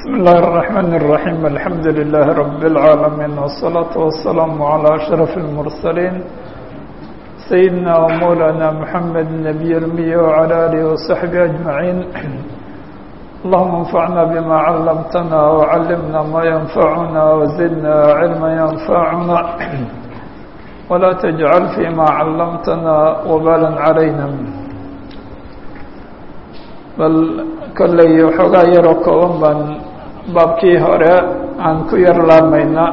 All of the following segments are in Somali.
بسم الله الرحمن الرحيم الحمد لله رب العالمين والصلاة والسلام على أشرف المرسلين سيدنا ومولانا محمد النبي المي وعلى آله وصحبه أجمعين اللهم انفعنا بما علمتنا وعلمنا ما ينفعنا وزدنا علما ينفعنا ولا تجعل فيما علمتنا وبالا علينا bal kolley waxoogaa yaroo kooban baan baabkii hore aan ku yar laabmayna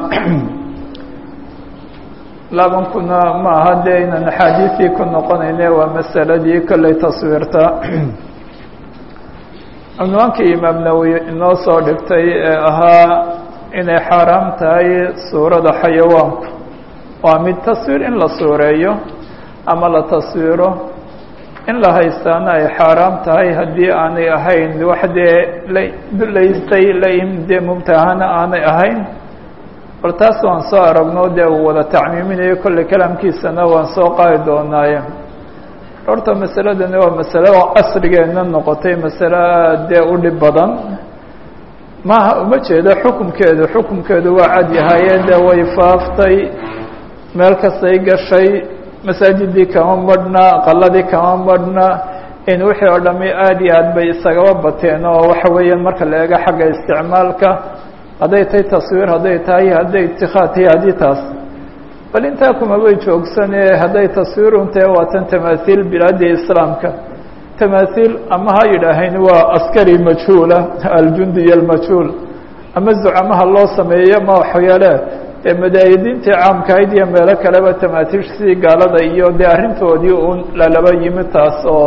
laabankuna ma aha dee inaan axaadiisii ku noqonayne waa masaladii kolley taswiirta cunwaankii imaam nawowi inoo soo dhigtay ee ahaa inay xaaraam tahay suurada xayawaanku waa mid taswiir in la suureeyo ama la taswiiro in la haystaana ay xaaraam tahay haddii aanay ahayn wax dee la dulaystay laim dee mubtahana aanay ahayn bal taas waan soo aragno dee uu wada tacmiiminayo kolley kalaamkiisana waan soo qaadi doonaaye horta masaladani waa masale oo casrigeena noqotay masale dee u dhib badan maaha uma jeedo xukumkeedu xukumkeedu waa cad yahaye dee way faaftay meel kastay gashay masaajidii kama madhna qaladii kama madhna in wixii oo dhami aada iyo aad bay isagaba bateen oo waxa weeyaan marka la eego xagga isticmaalka hadday tahay taswiir hadday tahay hadday itikaad tahay haddii taas bal intaa kumabay joogsane hadday taswiirun tahe waa tan tamaathiil bilaadii islaamka tamaathiil ama ha yidhaaheen waa askari majhuula aljundiy almajhuul ama zucamaha loo sameeyo ma waxyaale ee madaayadiintii caamkahayd iyo meelo kaleba tamaatiishtii gaalada iyo dee arrintoodii un lalaba yimi taas oo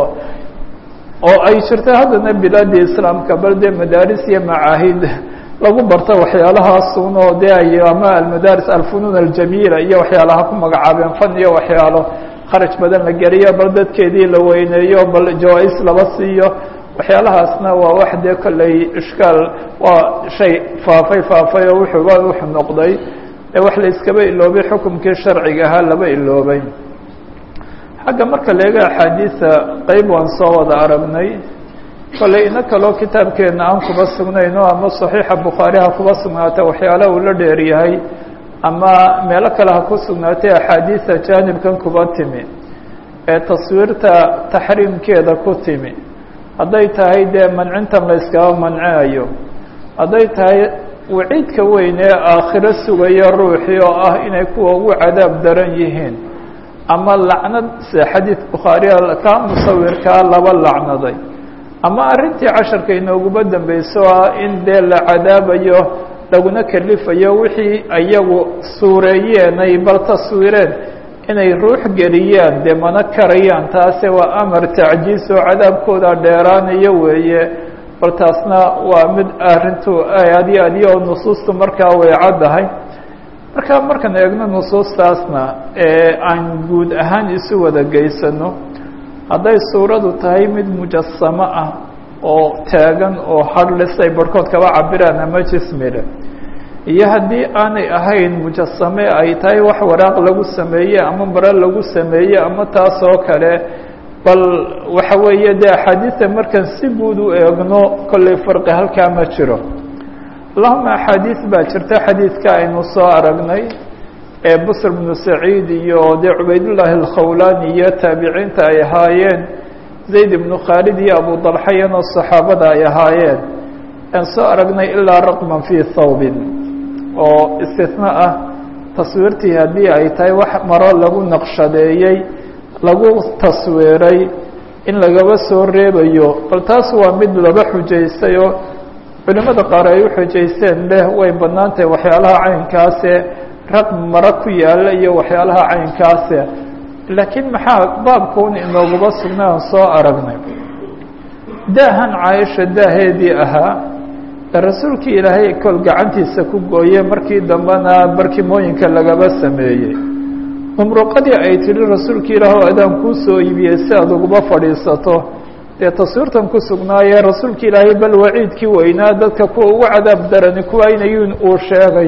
oo ay jirta haddana bilaadii islaamka bal dee madaaris iyo macaahid lagu barto waxyaalahaasuun oo dee ay ama almadaaris alfunuun aljamiila iyo waxyaalaha ku magacaabeen fan iyo waxyaalo kharaj badan la geliyo bal dadkeedii la weyneeyo bal jawaa-is laba siiyo waxyaalahaasna waa wax dee kolley ishkaal waa shay faafay faafay oo wuxuuba wuxuu noqday wax la iskaba iloobay xukumkii sharciga ahaa laba iloobay xagga marka leega axaadiisa qeyb waan soo wada aragnay kolley ina kaloo kitaabkeena aan kuba sugnayno ama saxiixa bukhaari ha kuba sugnaata waxyaala uu la dheer yahay ama meelo kale ha ku sugnaatay axaadiisa jaanibkan kuba timi ee taswiirta taxriimkeeda ku timi hadday tahay dee mancintan la yskaba mancinayo hadday tahay waciidka weyn ee aakhiro sugaya ruuxii oo ah inay kuwa ugu cadaab daran yihiin ama lacnad se xadiid bukhaariya kaa musawirkaa laba lacnaday ama arrintii casharka inooguba dambeyso ah in dee la cadaabayo laguna kalifayo wixii iyagu suureeyeen ay bal taswiireen inay ruux geliyaan dee mana karayaan taase waa amar tacjiis oo cadaabkooda dheeraanayo weeye bal taasna waa mid arrintu aad iyo aad iyo nusuustu markaa way caddahay marka markaan eegno nusuustaasna ee aan guud ahaan isu wada geysano hadday suuradu tahay mid mujasamo ah oo taagan oo hadhlis ay barhkood kaba cabiraan ama jismile iyo haddii aanay ahayn mujasame ay tahay wax waraaq lagu sameeye ama maro lagu sameeye ama taas oo kale bal waxa weeye dee axaadiista markaan si guud u eegno kolley farqi halkaa ma jiro allahuma axaadiis baa jirta xadiidka aynu soo aragnay ee busr bnu saciid iyo dee cubaydullaahi alkhawlaani iyo taabiciinta ay ahaayeen zayd ibnu khaalid iyo abu dalxayanoo saxaabada ay ahaayeen aan soo aragnay ilaa raqman fii thawbin oo istisna ah taswiirtii haddii ay tahay wax maro lagu naqshadeeyey lagu taswiiray in lagaba soo reebayo bal taas waa mid laba xujaystay oo culimmada qaar ay u xujaysteen leh way bannaan tahay waxyaalaha caynkaase raqm maro ku yaalla iyo waxyaalaha caynkaase laakiin maxaa baabkuun inooguba sugnay aan soo aragnay daahan caaisha daaheedii ahaa ee rasuulkii ilaahay kol gacantiisa ku gooye markii dambena barkimooyinka lagaba sameeyey mumruqadii ay tidhi rasuulka ilaah adaan kuu soo iibiyey si aad uguba fadhiisato dee taswiirtan ku sugnaayee rasuulka ilaahay bal waciidkii weynaa dadka kuwa ugu cadaab darani kuwa inayin uu sheegay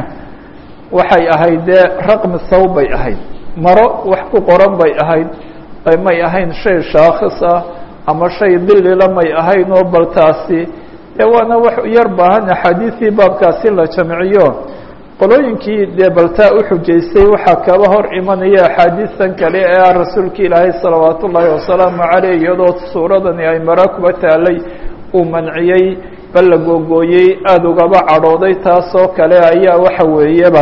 waxay ahayd dee raqmi saw bay ahayd maro wax ku qoran bay ahayd may ahayn shay shaakhis ah ama shay dilila may ahayn oo bal taasi dee waana wax yar baahan axaadiisii baabkaasi la jamciyo qolooyinkii dee baltaa u xujaystay waxaa kaba hor imanaya axaadiistan kale ee ah rasuulka ilaahay salawaat ullaahi wasalaamu caleyh iyadoo suuradani ay mara kuba taalay uu manciyey bal la googooyey aada ugaba cadhooday taasoo kale ayaa waxa weeyaba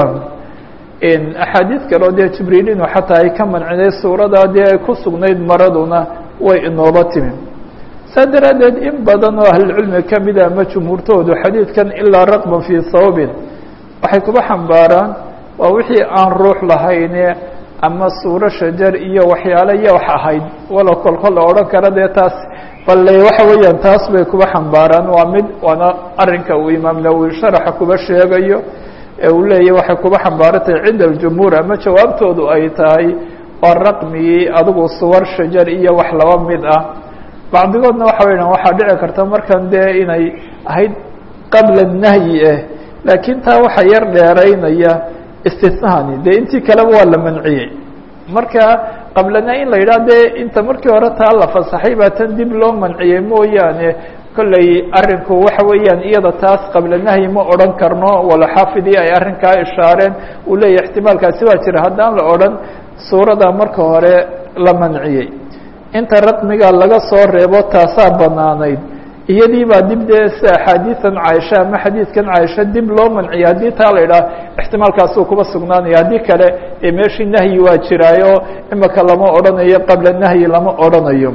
axaadiis kaleo dee jibriilinu xataa ay ka manciday suuradaa dee ay ku sugnayd maraduna way inooba timi saa daraaddeed in badan oo ahlulcilmi ka mida ama jumhuurtoodu xadiidkan ilaa raqban fii sawbin waxay kuba xambaaraan waa wixii aan ruux lahayne ama suuro shajar iyo waxyaale iyo wax ahayd walo kolkol la odhan kara dee taas balle waxa weeyaan taas bay kuba xambaaraan waa mid waana arrinka uu imaam nawowi sharaxa kuba sheegayo ee uu leeyahy waxay kuba xambaarantahay cinda aljumhuur ama jawaabtoodu ay tahay waa raqmigii adigu suwar shajar iyo wax laba mid ah bacdigoodna waxa weyan waxaa dhici karta markan dee inay ahayd qabla nahyi ah laakiin taa waxaa yar dheeraynaya istisnaani dee intii kaleba waa la manciyey marka qablana in la yidhaha dee inta markii hore taa la fasaxay baa tan dib loo manciyey mooyaane kolley arrinku waxa weeyaan iyada taas qabla nahyi ma odhan karno wala xaafidii ay arrinkaa ishaareen uu leeyahy ixtimaalkaasi waa jira haddaan la odhan suurada marka hore la manciyey inta raqmiga laga soo reebo taasaa banaanayd iyadii baa dib dee si axaadiisan caaisha ama xadiidkan caaisha dib loo manciyay haddii taa la idhaah ixtimaalkaasuu kuba sugnaanaya haddii kale ee meeshii nahyi waa jiraayo imika lama odhanayo qabla nahyi lama odhanayo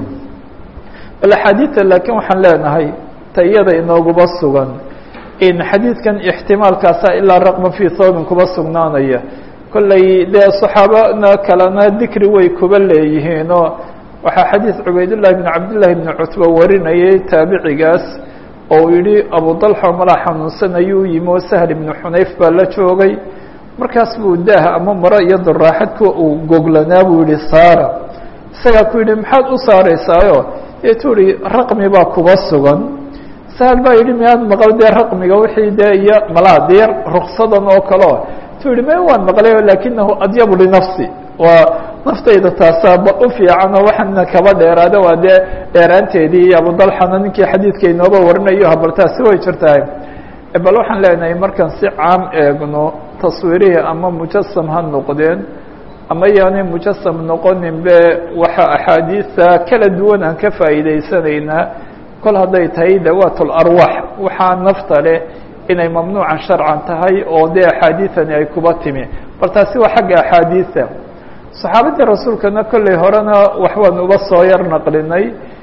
bal axaadiidta laakiin waxaan leenahay ta iyada inooguba sugan in xadiidkan ixtimaalkaasa ilaa raqban fii thawbin kuba sugnaanaya kolley dee saxaabana kalena dikri way kuba leeyihiinoo waxaa xadiid cubaydullahi bn cabdillahi bni cutba warinayay taabicigaas oo uu yihi abu dalxa malaa xanuunsan ayuu yimi oo sahl ibnu xunayf baa la joogay markaas buu daah ama maro iyo daraaxadku uu goglanaa buu yihi saara isagaa ku yidhi maxaad u saaraysaayo deetuu ihi raqmi baa kuba sugan sahl baa yidhi miyaad maqal dee raqmiga wixii dee iyo malaa dee ruksadan oo kaleo tu yihi me waan maqlayo lakinahu adyabu linafsi waa naftayda taasaaba u fiicanoo waxaana kaba dheeraada waa dee dheeraanteedii abudalxana ninkii xadiidka inooba warinayo habal taasi way jirtahay bal waxaan leenahay markaan si caam eegno taswiirihii ama mujasam ha noqdeen ama yaanay mujasam noqonin be waxa axaadiisa kala duwan aan ka faa'iidaysanaynaa kol hadday tahay dawaat larwaax waxaa nafta leh inay mamnuucan sharcan tahay oo dee axaadiisani ay kuba timi bal taasi waa xagga axaadiisa saxaabadii rasuulkana kolley horena waxbaan uba soo yar naqlinay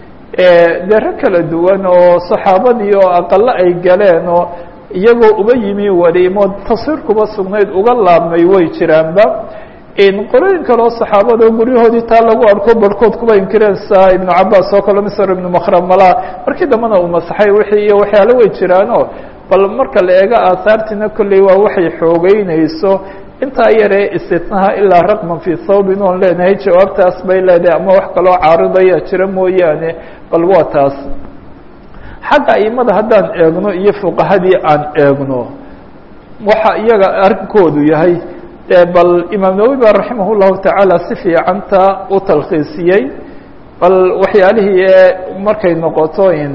dee rag kala duwan oo saxaabadii oo aqalo ay galeen oo iyagoo uba yimi waliimo taswiir kuba sugnayd uga laabmay way jiraanba qolooyin kaleo saxaabada guryahoodii taa lagu arko barhkood kuba inkireen sa ibnu cabaas oo kale misr ibnu makramala markii dambena uu masaxay wixii iyo waxyaalo way jiraano bal marka la eego aahaartiina kolley waa waxay xoogeynayso intaa yaree istitnaha ilaa raqman fii thawbin oon leenahay jawaabtaas bay leedahay ama wax kaloo caaridaya jira mooyaane bal waa taas xagga aimada haddaan eegno iyo fuqahadii aan eegno waxa iyaga arrinkoodu yahay bal imaam nawowi ba raximah llahu tacaala si fiicanta u talkhiisiyey bal waxyaalihii ee markay noqoto in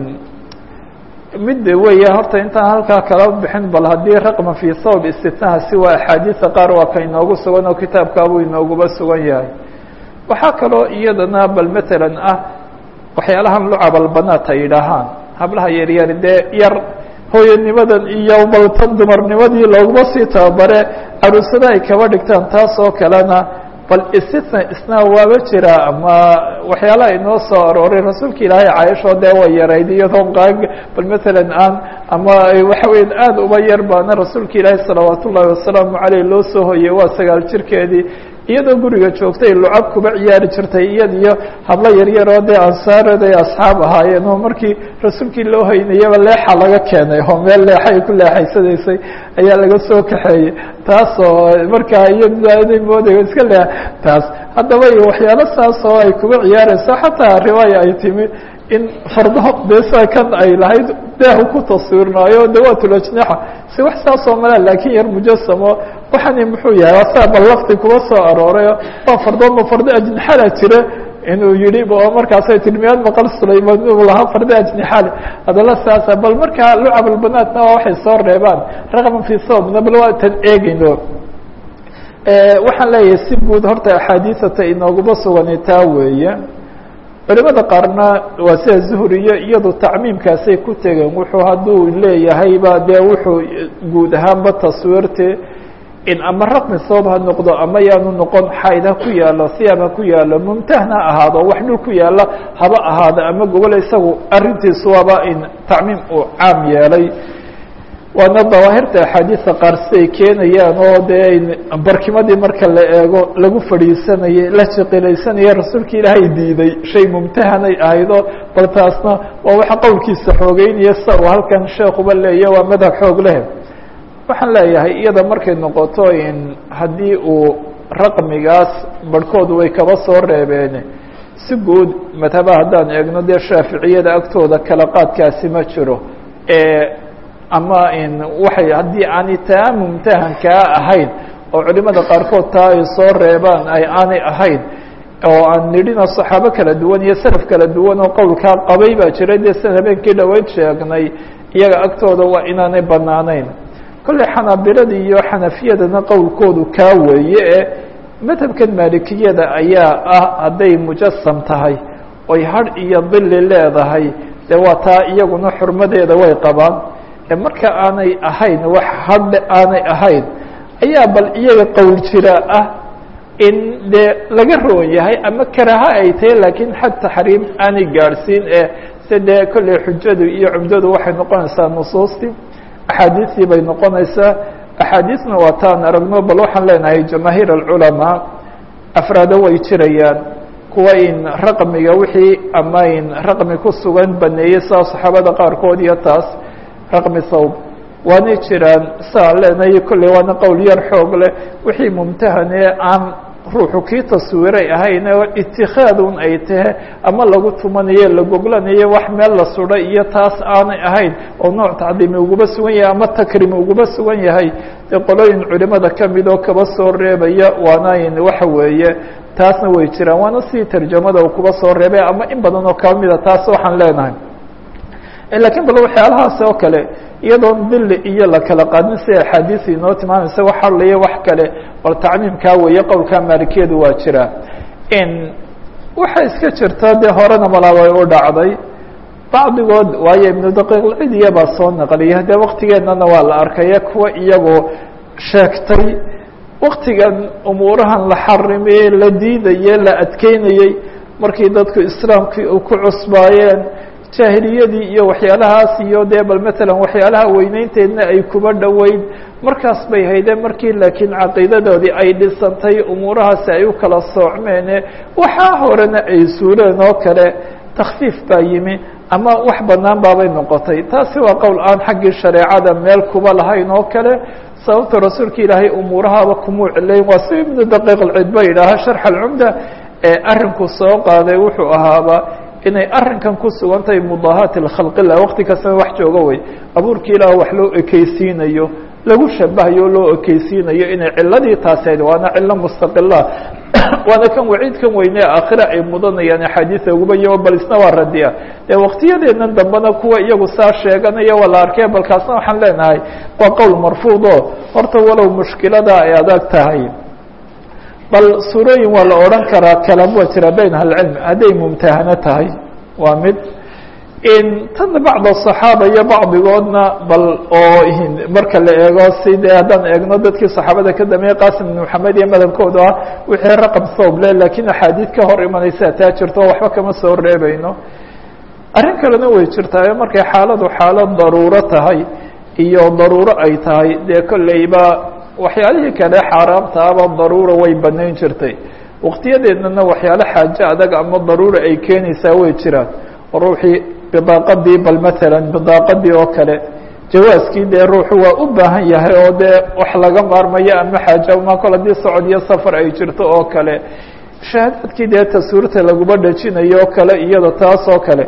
mid weya horta intaan halkaa kala bixin bal haddii raqman fii thawb istitnaha si waa axaadiisa qaar waa ka inoogu sugan oo kitaabkaabuu inooguba sugan yahay waxaa kaloo iyadana bal matalan ah waxyaalahan lucabal-banaat ay yidhaahaan hablaha yaryari dee yar hooyanimadan iyo baltan dumarnimadii looguma sii tababare caruusada ay kaba dhigtaan taas oo kalena bal istitna isna waaba jira ama waxyaalaha inoo soo arooray rasuulka ilaahay cayashoo dee way yarayd iyadoo qaag bal matalan aan ama waxa weya aada uba yar baana rasuulka ilaahay salawaat ullaahi wasalaamu caleyh loo soo hoyey waa sagaal jirkeedii iyadoo guriga joogtay lucab kuba ciyaari jirtay iyad iyo hablo yaryaroo dee ansaarada ay asxaab ahaayeen oo markii rasuulkii loo haynayaba leexa laga keenay oo meel leexa ay ku leexaysanaysay ayaa laga soo kaxeeyey taas oo markaa iyaday mooday iska le taas haddaba iyo waxyaalo saas oo ay kuba ciyaarayso xataa riwaaya ay timi in fardo dee saa kan ay lahayd deehu ku taswiirnaayo dawaatulajnaxa si wax saasoo mala laakiin yar mujasamo waxani muxuu yahay waa saa bal lafti kuba soo aroorayo waa fardoodma fardo ajnaxada jira inuu yihi markaasay tii miyaad maqal sulayman inuu lahaa farda ajnixaale hadala saasa bal markaa lucab albanaatna waa waxay soo reebaan raqman fi thobna bal waa tan eegeyno waxaan leeyahay si guud horta axaadiisata inooguma sugani taa weeye culimada qaarna waa sida zuhriyo iyadu tacmiimkaasay ku tegeen wuxuu hadduu leeyahayba dee wuxuu guud ahaanba taswiirte in ama raqmi soob ha noqdo ama yaanu noqon xayd ha ku yaalo siyaab ha ku yaalo mumtahna ahaado wax dhul ku yaala haba ahaado ama gobol isagu arrintiisu waaba in tacmiim uu caam yeelay waana dawaahirta axaadiisa qaar siday keenayaan oo dee barkimadii marka la eego lagu fadhiisanayay la jiqilaysanaya rasuulka ilaahay diiday shay mumtahanay ahaydo bal taasna waa waxa qowlkiisa xoogeynaya sa uu halkan sheekuba leeya waa madhab xoog leh waxaan leeyahay iyada markay noqoto in haddii uu raqmigaas barhkoodu way kaba soo reebeen si guud madhaba haddaan eegno dee shaaficiyada agtooda kala qaadkaasi ma jiro ama in waxay haddii aanay taa mumtahankaa ahayn oo culimada qaarkood taa ay soo reebaan ay aanay ahayn oo aan nidhina saxaabo kala duwan iyo salaf kala duwan oo qowlkaa qabay baa jiray dee sian habeenkii dhaweyd sheegnay iyaga agtooda waa inaanay banaanayn kolley xanaabilada iyo xanafiyadana qowlkoodu kaa weeye ee madhabkan maalikiyada ayaa ah hadday mujasam tahay oy hadh iyo dili leedahay dee waa taa iyaguna xurmadeeda way qabaan marka aanay ahayn wax hadhe aanay ahayn ayaa bal iyaga qowl jira ah in dee laga roon yahay ama karaha ay tahay laakiin xad taxriim aanay gaadhsiin ee se dee kolley xujadu iyo cumdadu waxay noqonaysaa nusuustii axaadiistii bay noqonaysaa axaadiisna waa taan aragno bal waxaan leenahay jamaahiir alculamaa afraado way jirayaan kuwa in raqmiga wixii ama in raqmi ku sugan baneeyey saa saxaabada qaarkood iyo taas raqmi sawb waanay jiraan saa leenahay kolley waana qowl yar xoog leh wixii mumtahanee aan ruuxu kii taswiiray ahayn oo itikaadun ay tahe ama lagu tumanayo la goglanayo wax meel la suday iyo taas aanay ahayn oo nooc tacdiimi uguba sugan yahay ama takrimi uguba sugan yahay dee qolooyin culimada kamid oo kaba soo reebaya waanayn waxa weeye taasna way jiraan waana si tarjamada uu kuba soo reebay ama in badan oo kamida taas waxaan leenahay lakiin bal waxyaalahaas oo kale iyadoon dili iyo la kala qaadin si axaadiis inoo tilmaamaysa wax hadlaya wax kale bal tacmiimkaa weeye qowlkaa maalikiyadu waa jira waxay iska jirta dee horena malaabay u dhacday bacdigood waayo ibnu daqiiqlcidiya baa soo naqliya dee waktigeennana waa la arkaya kuwa iyagoo sheegtay waktigan umuurahan la xarimeye la diidaye la adkeynayey markii dadku islaamkii u ku cusbaayeen jaahiliyadii iyo waxyaalahaas iyo dee bal matalan waxyaalaha weyneynteedna ay kuba dhoweyd markaas bay haydeen markii laakiin caqiidadoodii ay dhisantay umuurahaasi ay u kala soocmeene waxaa horena ay suureen oo kale takfiif baa yimi ama wax banaan baabay noqotay taasi waa qowl aan xaggii shareecada meel kuba lahayn oo kale sababta rasuulka ilaahay umuurahaba kumuu cilayn waa si ibnu daqiiq alcid ba yidhaaha sharx alcumda ee arrinku soo qaaday wuxuu ahaaba inay arrinkan ku sugan tahay mudaahaat khalqillah waqti kastaba wax jooga wey abuurkii ilaah wax loo ekeysiinayo lagu shabahayo o loo ekeysiinayo inay ciladii taaseed waana cilo mustaqila waana kan waciidkan weyne aakhira ay mudanayaan axaadiisa uguba iyo bal isna waa radiya dee waktiyadeedan dambena kuwa iyagu saa sheeganaya waa la arkay balkaasna waxaan leenahay waa qowl marfuud o horta walow mushkilada ay adag tahay bal suurooyin waa la odhan karaa kalam waa jira bayn ahlicilm hadday mumtahano tahay waa mid tana bacd aصaxaaba iyo bacdigoodna bal oo marka la eego si dee haddaan eegno dadkii saxaabada ka dambeeyey qasim ibn maxamed iyo madhabkooda ah wixii raqam thooble lakiin axaadiid ka hor imanaysa taa jirto waxba kama soo reebayno arrin kalena way jirtaa markay xaaladu xaalad daruuro tahay iyo daruuro ay tahay dee kolleyba waxyaalihii kale xaaraamtaaba daruura way banayn jirtay waqtiyadeednana waxyaalo xaajo adag ama daruura ay keenaysaa way jiraan ruuxii bidaaqadii bal matalan bidaaqadii oo kale jawaaskii dee ruuxu waa u baahan yahay oo dee wax laga maarmayo ama xaajo ma kol haddii socod iyo safar ay jirto oo kale shahaadaadkii dee taswiirta laguma dhejinayo oo kale iyada taas oo kale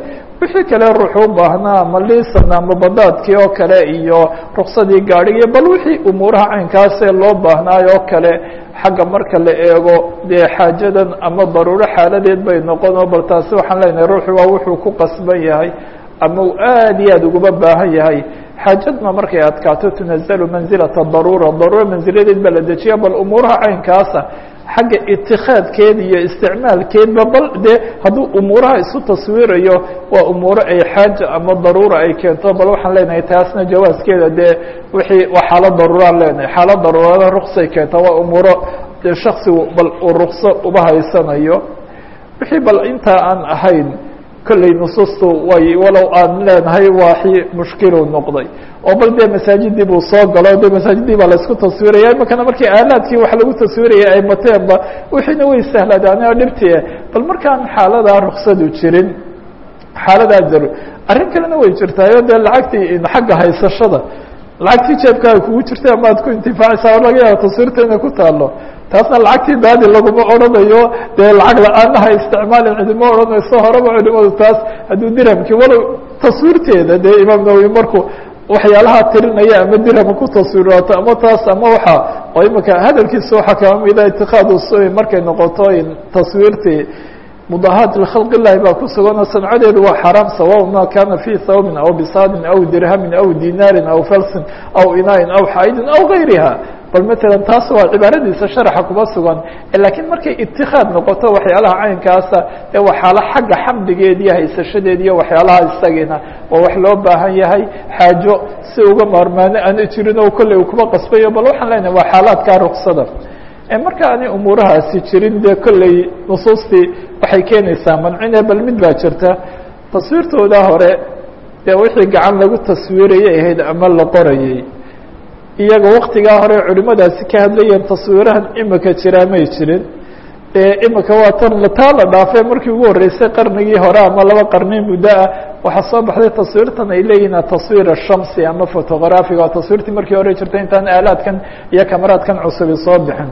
wixii kale ruuxu u baahnaa ama liisan ama badaadkii oo kale iyo ruksadii gaadhigii bal wixii umuuraha caynkaasee loo baahnaayo oo kale xagga marka la eego dee xaajadan ama daruuro xaaladeed bay noqon oo bal taasi waxaan leenahay ruuxu waa wuxuu ku qasban yahay ama uu aad iyo aad ugaba baahan yahay xaajadna markay adkaato tunazalu manzilata daruura daruura manziladeed baa la dejiya bal umuuraha caynkaasa xagga itikaadkeed iyo isticmaalkeedba bal dee hadduu umuuraha isu taswiirayo waa umuuro ay xaaja ama daruura ay keento bal waxaan leenahay taasna jawaaskeeda dee wixii waa xaalad daruuraan leenahay xaalad daruurada ruksay keenta waa umuuro dee shaksigu bal uu rukso uba haysanayo wixii bal intaa aan ahayn kolley nusuustu way walow aan leenahay waaxi mushkiluu noqday oo bal dee masaajidii buu soo galo de masaajidii baa laisku taswiiraya imakana markii aalaadkii wax lagu taswiiraya ay mateenba wixiina way sahladaane oo dhibtie bal markaan xaaladaa ruksadu jirin xaaladaa jaro arrin kalena way jirtaayo dee lacagtii xagga haysashada lacagtii jeebkaaga kugu jirtay ama ad ku intifaacaysaa laga yaaba taswiirta inay ku taalo taasna lacagtii daadi laguma odhanayo dee lacag la-aanaha isticmaalin cidima odhanayso horeba culimadu taas hadduu dirhamkii walow taswiirteeda dee imaam nawowi markuu waxyaalaha tirinaya ama dirhama ku taswiiraato ama taas ama waxa oo imika hadalkiisa waxaa kama mida itiqaadu sui markay noqoto taswiirtii mudahaat likhalq illahi baa ku suganoo sancadeedu waa xaraam sawa ma kana fi thawbin aw bisaadin aw dirhamin aw dinaarin aw falsin aw inaain aw xaidin aw gayriha bal matalan taas waa cibaaradiisa sharaxa kuma sugan lakiin markay itikaad noqoto waxyaalaha caynkaasa ee waa xaalo xagga xamdigeed iyo haysashadeed iyo waxyaalaha isagiina waa wax loo baahan yahay xaajo si uga maarmaano aana jirin oo kolley uu kuma qasbayo bal waxaan leenahay waa xaalaadkaa ruksada marka aanay umuurahaasi jirin dee kolley nusuustii waxay keenaysaa mancine bal mid baa jirta taswiirtooda hore dee wixii gacan lagu taswiirayay ahayd ama la qorayay iyaga waktigaa hore culimadaasi ka hadlayeen taswiirahan imika jiraa may jirin imika waa tan taa la dhaafee markii ugu horreysay qarnigii hore ama laba qarni muddo ah waxaa soo baxday taswiirtan ay leeyihin taswiir ashamsi ama fotografiga oo taswiirtii markii hore jirtay intaan aalaadkan iyo kamaraadkan cusubi soo bixin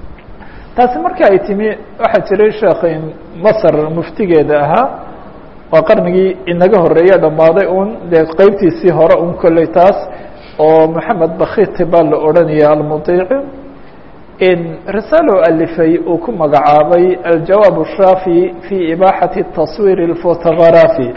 taasi marka ay timi waxaa jiray sheekhin masr muftigeeda ahaa waa qarnigii inaga horeeya dhammaaday un dee qeybtiisii hore un kolley taas oo moxamed bakiti baa la odhanaya almudiici in risaalo alifay uu ku magacaabay aljawaab الshaafi fi ibaaxati taswiir اlfotografi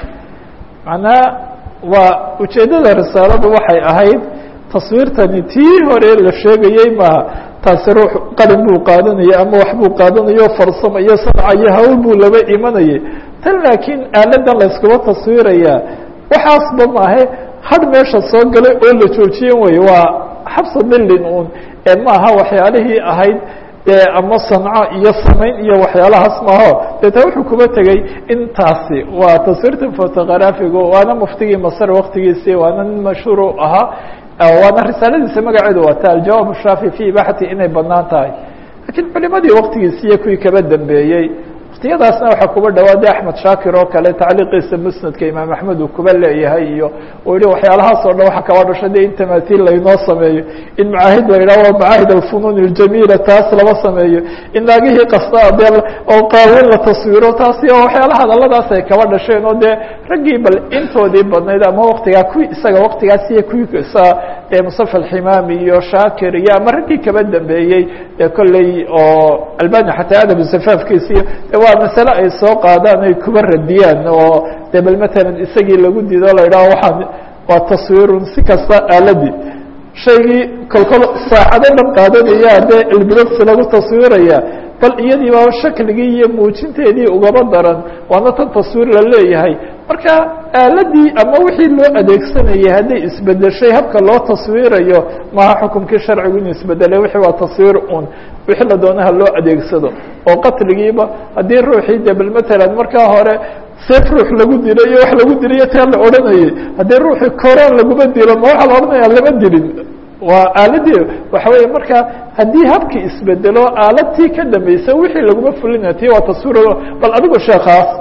macnaa waa ujeeddada risaaladu waxay ahayd taswiirtani tii hore la sheegayey maaha taasi ruux qalin buu qaadanaya ama wax buu qaadanayo farsamo iyo sanca iyo hawl buu laba imanayay tan laakiin aaladan layskuma taswiiraya waxaasba maahe had meesha soo galay oo la joojiyen wey waa xabsa dilin un ee maaha waxyaalihii ahayd ama sanco iyo samayn iyo waxyaalahaas maaho deeta wuxuu kuba tegey intaasi waa taswiirta fotografigu waana muftigii masr waktigiisii waana nin mashhuur u ahaa waana risaaladiisa magaceedu waata aljawaab shaafi fi ibaaxati inay banaan tahay lakiin culimadii waktigiisi iyo kuwii kaba dambeeyey waktiyadaasna waxaa kuba dhawaaday axmed shaakir oo kale tacliiqiisa musnadka imaam axmed uu kuba leeyahay iyo uu yihi waxyaalahaas oo dhan waxa kaba dhasha de in tamaatiil laynoo sameeyo in macaahid la yidhaho waa macaahid alfunuun اljamiila taas lama sameeyo in naagihii kasta dee oo qaawin la taswiro taasi oo waxyaalaha hadaladaas ay kaba dhasheen oo dee raggii bal intoodii badnayd ama waktigaa kuwii isaga waktigaas iyo kuwii isa dee musafa alximaami iyo shaakir iyo ama raggii kaba dambeeyey dee kolley oo albani xataa adab safaafkiisa iyo waa masale ay soo qaadaan ay kuba radiyaan oo de bal matalan isagii lagu diido la yidhaho waxaan waa taswiirun si kasta aaladii shaygii kolkol saacado dhan qaadanaya dee ilbirogsi lagu taswiiraya bal iyadii baa shakligii iyo muujinteedii ugaba daran waana tan taswiir la leeyahay marka aaladii ama wixii loo adeegsanayay hadday isbedeshay habka loo taswiirayo maha xukumkii sharcigu inuu isbedelay wixii waa taswiir un wixii la doonaha loo adeegsado oo qatligiiba haddii ruuxii de bal matalan markaa hore seef ruux lagu dilo iyo wax lagu diliyo taa la odhanayay haddii ruuxii koraan laguma dilo ma waxaa la odhanaya lama dilin waa aaladii waxa weeye marka haddii habkii isbedelo aaladtii ka dambaysa wixii laguma fulinayo ti waa taswiir bal adigu sheekaas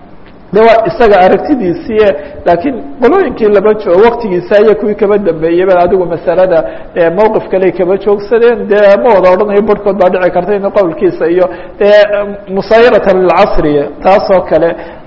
de waa isaga aragtidiisii laakiin qolooyinkii laba joo waktigiisa iyo kuwii kaba dambeeyeyba adigu masalada mowqif kale kaba joogsadeen dee ma wada odhanayo barhkood baa dhici karta in qowlkiisa iyo dee musaayaratan lilcasri taas oo kale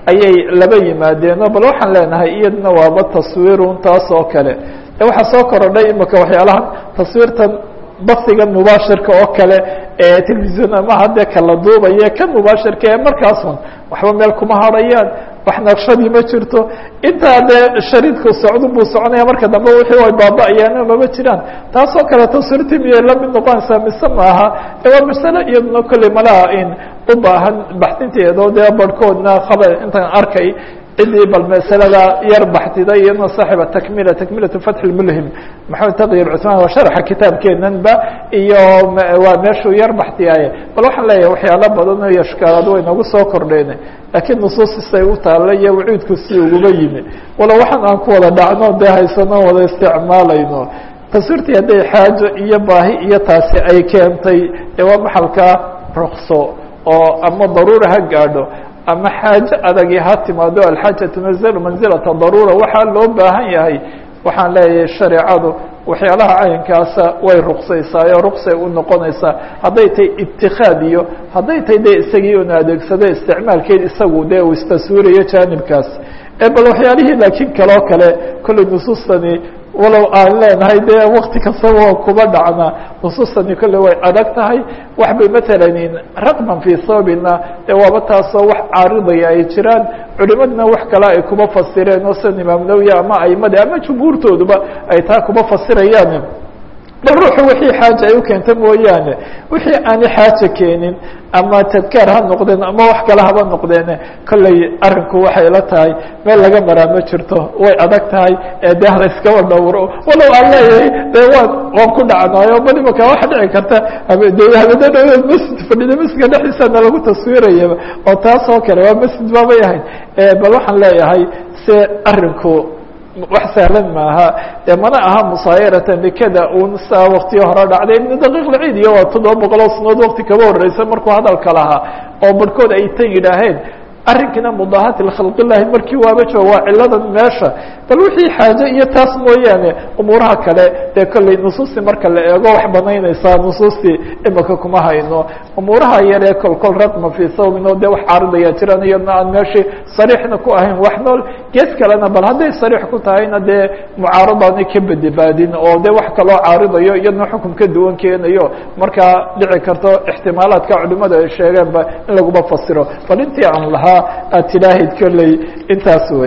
ayay laba yimaadeenoo bal waxaan leenahay iyadna waaba taswiirun taas oo kale de waxaa soo korodhay imika waxyaalahan taswiirtan basiga mubaashirka oo kale ee telefisyon ama haddee kala duubaya kan mubaashirka ee markaasun waxba meel kuma harayaan wax naqshadii ma jirto intaa dee shariidku socdo buu soconaya marka dambe wixii way baaba-ayaan mama jiraan taasoo kale taswiirtii miyay la mid noqonaysaa mise maaha e waa masale iyaduna kolley malaha in u baahan baxdinteedo dee barhkoodna khabar intaan arkay cidii bal masalada yar baxdiday iyadna saaxiba takmila takmilatu fatxi lmulhim maxamed taqyir cusmaan waa sharxa kitaabkeenanba iyo waa meeshuu yar baxdiyaaye bal waxaan leeyahay waxyaalo badan oo yashkaalaad way nagu soo kordheen laakiin nusuusisay u taalla iyo waciidku si uguba yimi walo waxaan aan ku wada dhacno dee haysano wada isticmaalayno taswiirtii hadday xaajo iyo baahi iyo taasi ay keentay ee waa maxalka rukso oo ama daruura ha gaadho ama xaajo adagi ha timaado alxaaja tunazalu manzilata daruura waxaa loo baahan yahay waxaan leeyahay shareecadu waxyaalaha caynkaasa way ruqsaysaayo ruqsay u noqonaysaa hadday tahay itikaad iyo hadday tahay de isagii una adeegsado isticmaalkeed isagu dee uu istaswiirayo jaanibkaas bal waxyaalihii laakiin kaloo kale kolley nusuustani walow aan leenahay dee wakti kastaba oo kuba dhacna nusuustani kolley way adag tahay wax bay matalan raqman fii sababina dee waaba taasoo wax caaridaya ay jiraan culimadna wax kale ay kuba fasireen oo sida imaam nawowi ama aimadi ama jumhuurtooduba ay taa kuba fasirayaan bal ruuxu wixii xaaja ay u keenta mooyaane wixii aani xaaja keenin ama tadkaar ha noqdeen ama wax kale haba noqdeen kolley arrinku waxay la tahay meel laga maraa ma jirto way adag tahay ee de hala iskaba dhowro walow aan leeyahay dee waan waan ku dhacnaayo bal imaka waxa dhici karta de habada dhaweed masjid fadhida masjidka dhexdiisana lagu taswiirayaba oo taas oo kale waa masjid baabay ahayd bal waxaan leeyahay se arrinku wax sahlan maaha dee mana aha musaayaratan bikada un saa waktiyo hore dhacday ibn daqiiq lciid iyo waa toddoba boqoloo sanood wakti kaba horeysa markuu hadalka lahaa oo barhkood ay tan yidhaaheen arrinkiina mudaahati khalqilahi markii waaba jooga waa ciladan meesha bal wixii xaaje iyo taas mooyaane umuuraha kale dee kolley nusuustii marka la eego wax banaynaysaa nusuustii imika kuma hayno umuuraha yaree kol kol raqma fii sawbin oo dee wax caaridaya jiraan iyadna aan meeshii sariixna ku ahayn wax nool gees kalena bal hadday sariix ku tahayna dee mucaaradaani ka badibaadin oo dee wax kaloo caaridayo iyadna xukun ka duwan keenayo markaa dhici karto ixtimaalaadka culimada ay sheegeenba in laguma fasiro bal intii aan lahaa aad tilaahid kolley intaas wey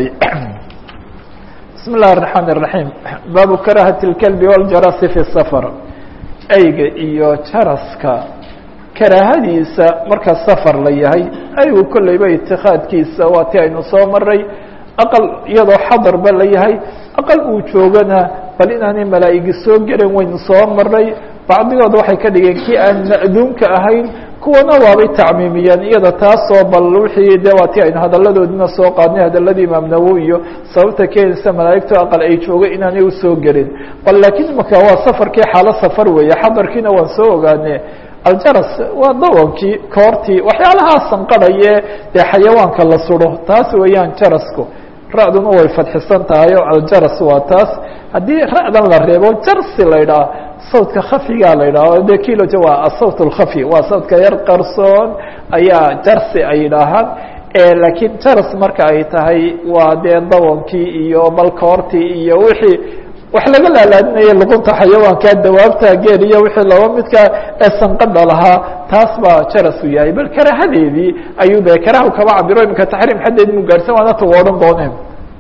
bismi اllahi الرaحmaan الرaحيم baabu karahati الkelbi wاljarasi fi الsafar eyga iyo jaraska karaahadiisa marka safar la yahay aygu kolleyba itikaadkiisa waa ti aynu soo maray aqal iyadoo xadarba la yahay aqal uu joogana bal inaanay malaa'igi soo gelen waynu soo maray bacdigood waxay ka dhigeen kii aan ma'duunka ahayn kuwana waabay tacmiimiyeen iyada taasoo bal wixii de waa ti aynu hadaladoodina soo qaadnay hadaladii imaam nawowi iyo sababta keenaysa malaa'igtu aqal ay jooga inaanay usoo gelin bal laakiin imaka waa safarkii xaalo safar weeye xadarkiina waan soo ogaane aljaras waa dawankii koortii waxyaalahaa sanqadhaye dee xayawaanka la sudo taas weeyaan jarasku ra-duna way fadxisan tahay oo aljaras waa taas haddii ra-dan la reebo jarsi la ydhaha sawdka khafigaa la yidhaho de kiloja waa asawt اlkhafi waa sawdka yar qarsoon ayaa jarsi ay yidhaahaan laakiin jaras marka ay tahay waa dee dawankii iyo balkoortii iyo wixii wax laga laalaadinaya luqunta xayawaanka dawaabta geel iyo wixii laba midka ee sanqadha lahaa taas baa jaras u yahay bal karahadeedii ayuu de karahu kaba cabiro iminka taxriim xaddeed mu gaarsan waana tu odhan dooneen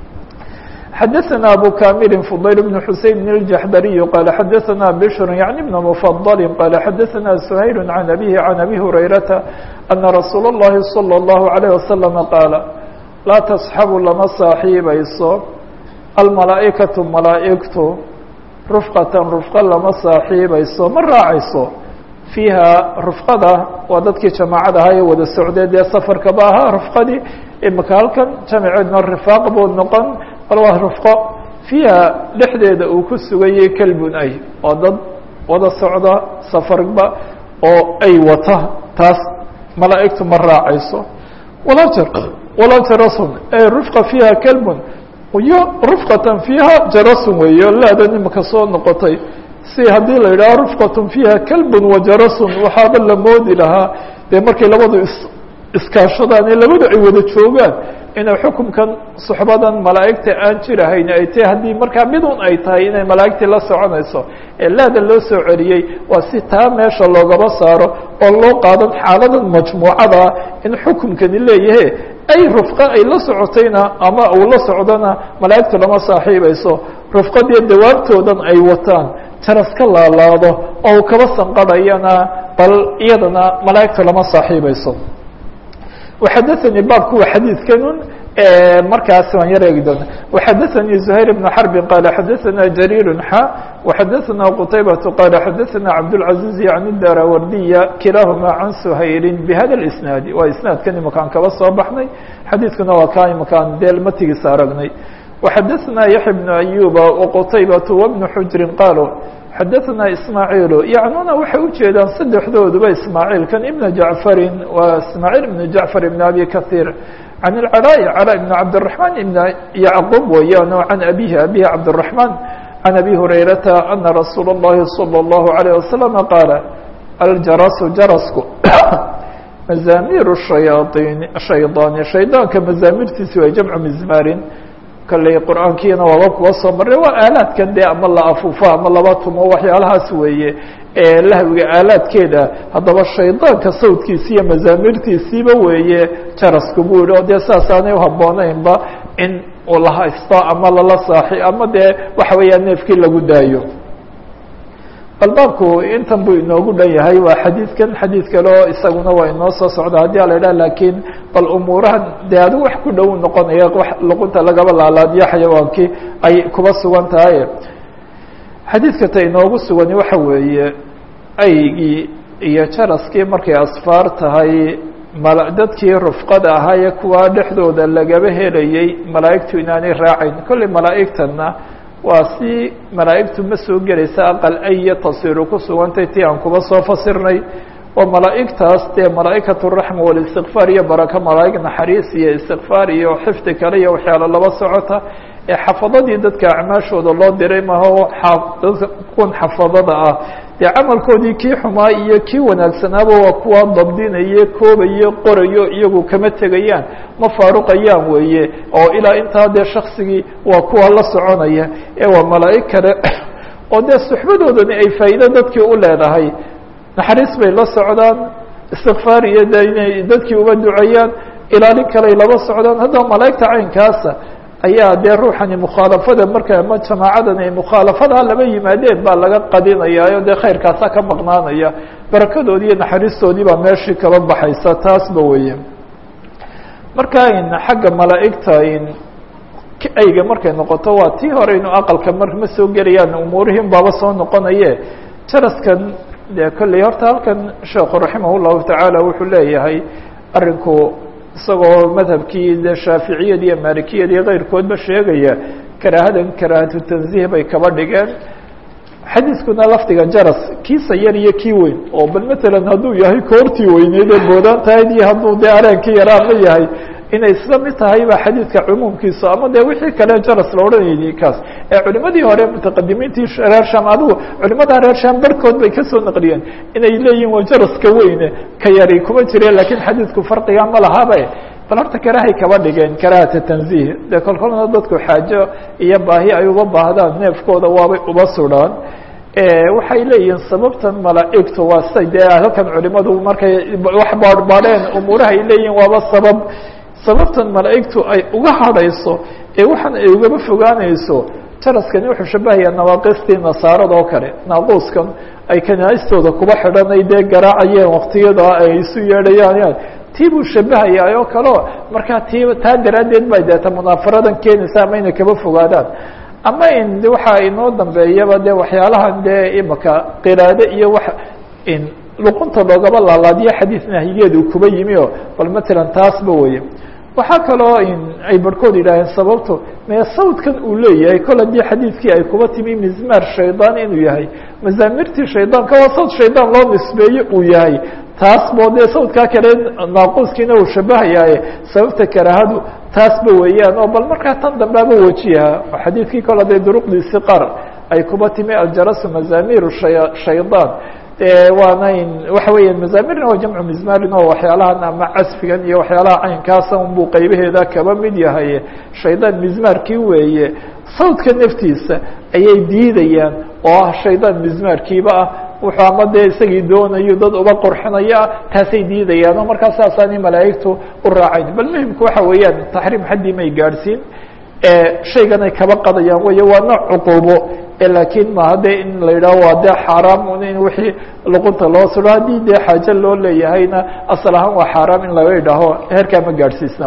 xdثna أbو كامل فضيل بن حuسين بن الجحdري قال xdثna بشر يعني بن مفضل قال xdثna سهيل عن أبيه عن أبي هريرة أن رsuuل اللhi صلى الله عليه وسلم قاaل لاa تصxب lama صaaxiibayso المaلaaئكaة مaلaaئgtu رفقة رفقة lama صaaxiibayso ma raacayso فيiha رفقada waa dadkii جamاacad ahaa ee wada socdee dee sفرkaba ahaa رفقadii imika halkan jamceedna رفاaq buu noqon bal waa rufqo fiiha dhexdeeda uu ku sugayay kelbun ay oo dad wada socda safarba oo ay wata taas malaa'igtu ma raacayso walaa jar walaa jarasun e rufqa fiiha kelbun iyo rufqatan fiiha jarasun weeye laadan imika soo noqotay si haddii la yidhaho rufqatun fiiha kelbun wa jarasun waxaaba la moodi lahaa dee markay labadu is iskaashadaan ee labadu ay wada joogaan inay xukumkan suxbadan malaa'igta aan jirahayn ay tahay haddii markaa midun ay tahay inay malaa'igtii la soconayso ee laada loo soo celiyey waa si taa meesha loogaba saaro oo loo qaadan xaaladan majmuucada in xukumkani leeyahe ay rufqa ay la socotayna ama uu la socdona malaa'igtu lama saaxiibayso rufqadii dawaabtoodan ay wataan jaras ka laalaado oo uu kaba sanqadhayana bal iyadana malaa'igtu lama saaxiibayso وxadثnي baabku wa xadيiثkanun markaas waan yar eegi doona وxadثnي زهayر بن حرب qال xadثna جرير xا وxadثna qتayبة qال xadثna عبدالعزيز عن الdاrwrdية kilاahma عن سhayri بhda الإسناaد waa isناadkan imakaan kaba soo baxnay xadiiثkuna waa ka imakaan dee matigiisa aragnay وxadثna يحيى بن أيوب وqتayبة وبن حجر qالوا xadaثna ismaaعiil yacnuna waxay ujeedaan saddexdooduba ismaaعiilkan ibna jacfarin waa ismaaعiil ibn jacfar ibn abi kaثيir can اlcalاء calا ibn cabdالرaحman ibn yacqub weeyaan o can abihi abihi cabdالرaحman can abi hurayrata ana rasuula الlahi salى الlahu عalيه wasalam qaala aljarasu jarasku mazaamiir shayaaطin shaydaani shaydaanka mazaamirtiisi waa jamcu mizmaarin kalley qur-aankiina waaba kuwa soo marray waa aalaadkan dee ama la afuufo ama laba tumo waxyaalahaas weeye ee lahwiga aalaadkeeda haddaba shaydaanka sawdkiisi iyo mazaamirtiisiiba weeye jarasku buu yihi oo dee saas aanay uhabboonaynba in uu la haysto ama lala saaxi ama dee waxa weeyaa neefkii lagu daayo bal baabku intan buu inoogu dhan yahay waa xadiidkan xadiid kale oo isaguna waa inoo soo socda haddii ala idhaha laakiin bal umuurahan dee adigu wax ku dhow noqonaya wax luqunta lagaba laalaadiyo xayawaankii ay kuba sugan tahay xadiidka ta inoogu sugani waxa weeye aygii iyo jaraskii markay asfaar tahay mal dadkii rufqada ahaayee kuwaa dhexdooda lagaba helayey malaa'igtu inaanay raacayn kolley malaa'igtanna waa si malaa'igtu ma soo gelaysa aqal aya tasiru ku sugantay ti aan kuba soo fasirnay oo malaa'igtaas dee malaa'ikaة الraxma wاlistikfaar iyo baraka malaa'ig naxariis iyo istikfaar iyo xifdi kale iyo waxyaalo laba socota ee xafadadii dadka acmaashooda loo diray maho dadka kuwan xafadada ah dee camalkoodii kii xumaa iyo kii wanaagsanaaba waa kuwa dabdinaye koobaye qorayo iyagu kama tegayaan ma faaruqayaan weeye oo ilaa intaa dee shaksigii waa kuwa la soconaya ee waa malaa'ig kale oo dee suxbadoodani ay faa'iido dadkii u leedahay naxariis bay la socdaan istikfaar iyo de inay dadkii uba duceeyaan ilaalin kaley laba socdaan haddaba malaa'igta caynkaasa ayaa dee ruuxani mukhaalafada marka ma jamaacadan ay mukhaalafadaa laba yimaadeen baa laga qadinayaayo dee khayrkaasa ka maqnaanaya barakadoodii iyo naxariistoodii baa meeshii kaba baxaysa taasba weeye marka in xagga malaa'igta in ayga markay noqoto waa tii hore inu aqalka mar ma soo gelayaan umuurihiin baaba soo noqonaye jaraskan dee kolley horta halkan sheekhu raximah llahu tacaala wuxuu leeyahay arinku isagoo madhabkii de shaaficiyad iyo maalikiyad iyo keyrkoodba sheegaya karaahadan karaahatu tanziih bay kaba dhigeen xadiiskuna lafdiga jaras kiisa yar iyo kii weyn oo bal matalan hadduu yahay koortii weyneyd ee boodaan tahayd iyo hadduu dee areenkii yaraa ma yahay inay isla mid tahay ba xadiidka cumuumkiisa ama dee wixii kale jaras la odhanayay kaas ee culimadii hore mutaqadimiintii reer sham adigu culimada reer sham barkood bay kasoo naqliyeen inay leeyihin waa jaraska weyne ka yari kuma jireen lakiin xadiidku farqiga ma lahabe bal horta karahay kaba dhigeen karahata tanziih dee kolkolna dadku xaajo iyo baahi ay uba baahdaan neefkooda waabay uba sudhaan waxay leeyihiin sababtan malaa'igtu waa say dee halkan culimadu markay wax baadhbaadheen umuuraha ay leeyihin waaba sabab sababtan malaa'igtu ay uga hadhayso ee waxaan ay ugaba fogaanayso jaraskani wuxuu shabahayaa nawaaqistii nasaarada oo kale naaquuskan ay kanaa'istooda kuba xidhanay dee garaacayeen waktiyada ay isu yeedhayaan tii buu shabahayaa oo kaleo markaa tii taa daraaddeed bay deeta munaafaradan keenaysa ama inay kaba fogaadaan ama in waxaa inoo dambeeyaba de waxyaalahan dee imaka qiraade iyo wax in luqunta loogaba laalaadiyo xadiis nahyigeedu kuba yimi o bal matalan taasba weye waxaa kaloo in ay barhkood yidhaaheen sababto mee sawdkan uu leeyahay kol haddii xadiidkii ay kuba timi mizmaar shaydaan inuu yahay mazaamirtii shaydaanka waa sawd shaydaan loo nisbeeye uu yahay taas bo dee sawdkaa kale naaquuskiina uu shabahayaaye sababta karaahadu taasba weeyaan oo bal markaa tan dambeaba wajiha oo xadiidkii kol hadday duruqdiisi qaar ay kuba timi aljarasu mazaamiru shay shaydaan dee waanayn waxa weeyaan mazaamirna waa jamcu mizmarin oo waxyaalahan ama casfigan iyo waxyaalaha caynkaasa unbuu qaybaheeda kaba mid yahay shaydaan mizmaarkii weeye sawdka naftiisa ayay diidayaan oo ah shaydaan mizmaarkiiba ah wuxuu ama dee isagii doonayo dad uba qorxinaya ah taasay diidayaan oo markaa saasaanay malaa'igtu u raacayn bal muhimku waxa weeyaan taxriim xaddii may gaadhsiin shayganay kaba qadayaan wey waa nooc cuquubo laakiin maha de in la yidhaho waa dee xaaraam un in wixii luqunta loo suro haddii dee xaajo loo leeyahayna asal ahaan waa xaaraam in laga idhaaho heerkaa ma gaadhsiisna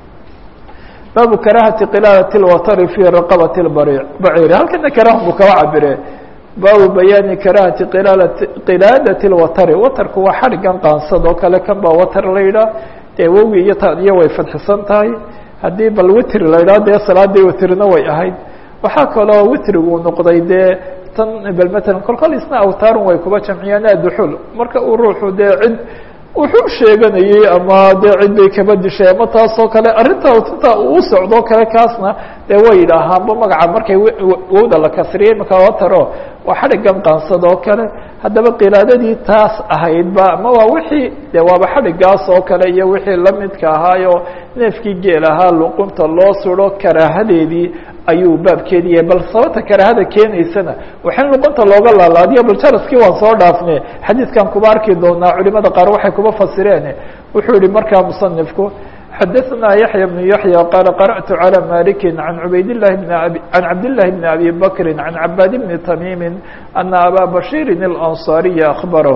baabu karahati qilaalati lwatari fi raqabati baciiri halkana karah buu kaba cabire baabu bayaani karahati qilaalati qilaadati lwatari watarku waa xadhigan qaansad oo kale kan baa watar la yidhaah dee wowi iyo tadiyo way fadxisan tahay haddii bal witri la yidhaho dee salaadii witrina way ahayd waxaa kaloo witrigu noqday dee tan bal matalan kolkol isna awtaarun way kuba jamciyaan aduxul marka uu ruuxu dee cid wuxuu sheeganayey ama dee cid bay kaba dishay ama taasoo kale arrinta tinta uu socdoo kale kaasna dee way yidhaahaanba magaca markay wowda la kasriyey marka wataro waa xadhigan qaansad oo kale haddaba qilaadadii taas ahaydba ama waa wixii de waaba xadhigaas oo kale iyo wixii lamidka ahaayo neefkii geel ahaa luqunta loo suro karaahadeedii ayuu baabkeedi yahay bal sababta karaahada keenaysana waxin luqunta looga laalaadiyo bal jaraskii waan soo dhaafne xadiidkan kuba arki doonaa culimada qaar waxay kuba fasireen wuxuu yihi markaa musanifku xadaثna yaحya بن yaحyى qala qarأtu عalى maliki عan cubayd لlahi بn abi عan cabdالlahi بn abi bakri عan cabaad bni tamimi ana aba bashiri الأnصariya akhbarahu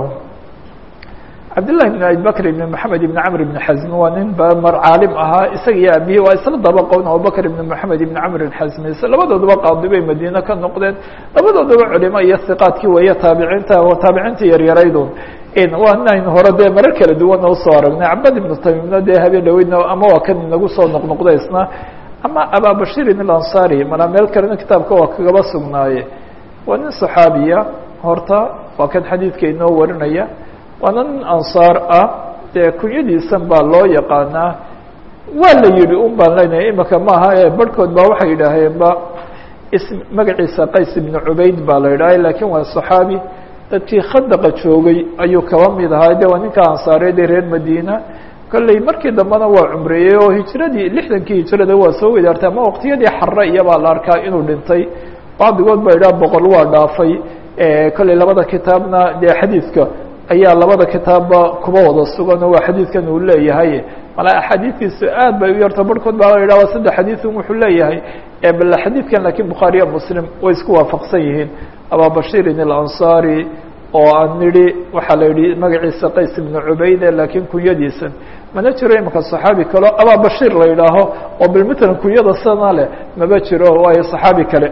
cabdالlahi بn abi bakr بn mحamed بn cmr بn xaزm waa nin bamar caalim ahaa isaga iyo abihi waa isla dabaqown abubakr بn mحamed بn cmr xaزmi labadooduba qaadi bay madiine ka noqdeen labadooduba culimo iyo hiqaadkii weeye taabiciinta taabiciinta yaryaraydun waanaynu hore dee marar kala duwana usoo aragnay cabad ibnu tamimna dee habeen dhaweydna ama waa kan inagu soo noqnoqda isna ama ababashirin ilansari malaa meel kalena kitaabka waa kagaba sugnaaye waa nin saxaabiya horta waa kan xadiidka inoo warinaya waana nin ansaar ah dee kunyadiisan baa loo yaqaanaa waa la yidhi un baan leynahay imika maaha ee barhkood baa waxay yidhaaheenba ism magaciisa qays ibnu cubayd baa la yidhaha lakiin waa saxaabi dadkii khadaqa joogay ayuu kaba mid ahaa de waa ninka ansaareed ee reer madiina kolley markii dambena waa cumreeyey oo hijiradii lixdankii hijirada waa soo wadaartay ama waqtiyadii xare iyabaa la arkaa inuu dhintay bacdigood ba idhaha boqol waa dhaafay kolley labada kitaabna dee xadiidka ayaa labada kitaabba kuba wada sugan oo waa xadiidkan uu leeyahay mala axaadiistiisu aad bay u yarta barhkood baa la yidhah waa saddex xadiidun wuxuu leeyahay bal xadiidkan lakiin bukhaariya muslim way isku waafaqsan yihiin ababashirin اlanصari oo aan nidhi waxaa la yihi magaciisa qays ibnu cubayde lakiin kunyadiisan mana jiro imika صaxaabi kaleo ababashir la yidhaaho oo bilmatalan kunyada sana leh maba jiro waayo صaxaabi kale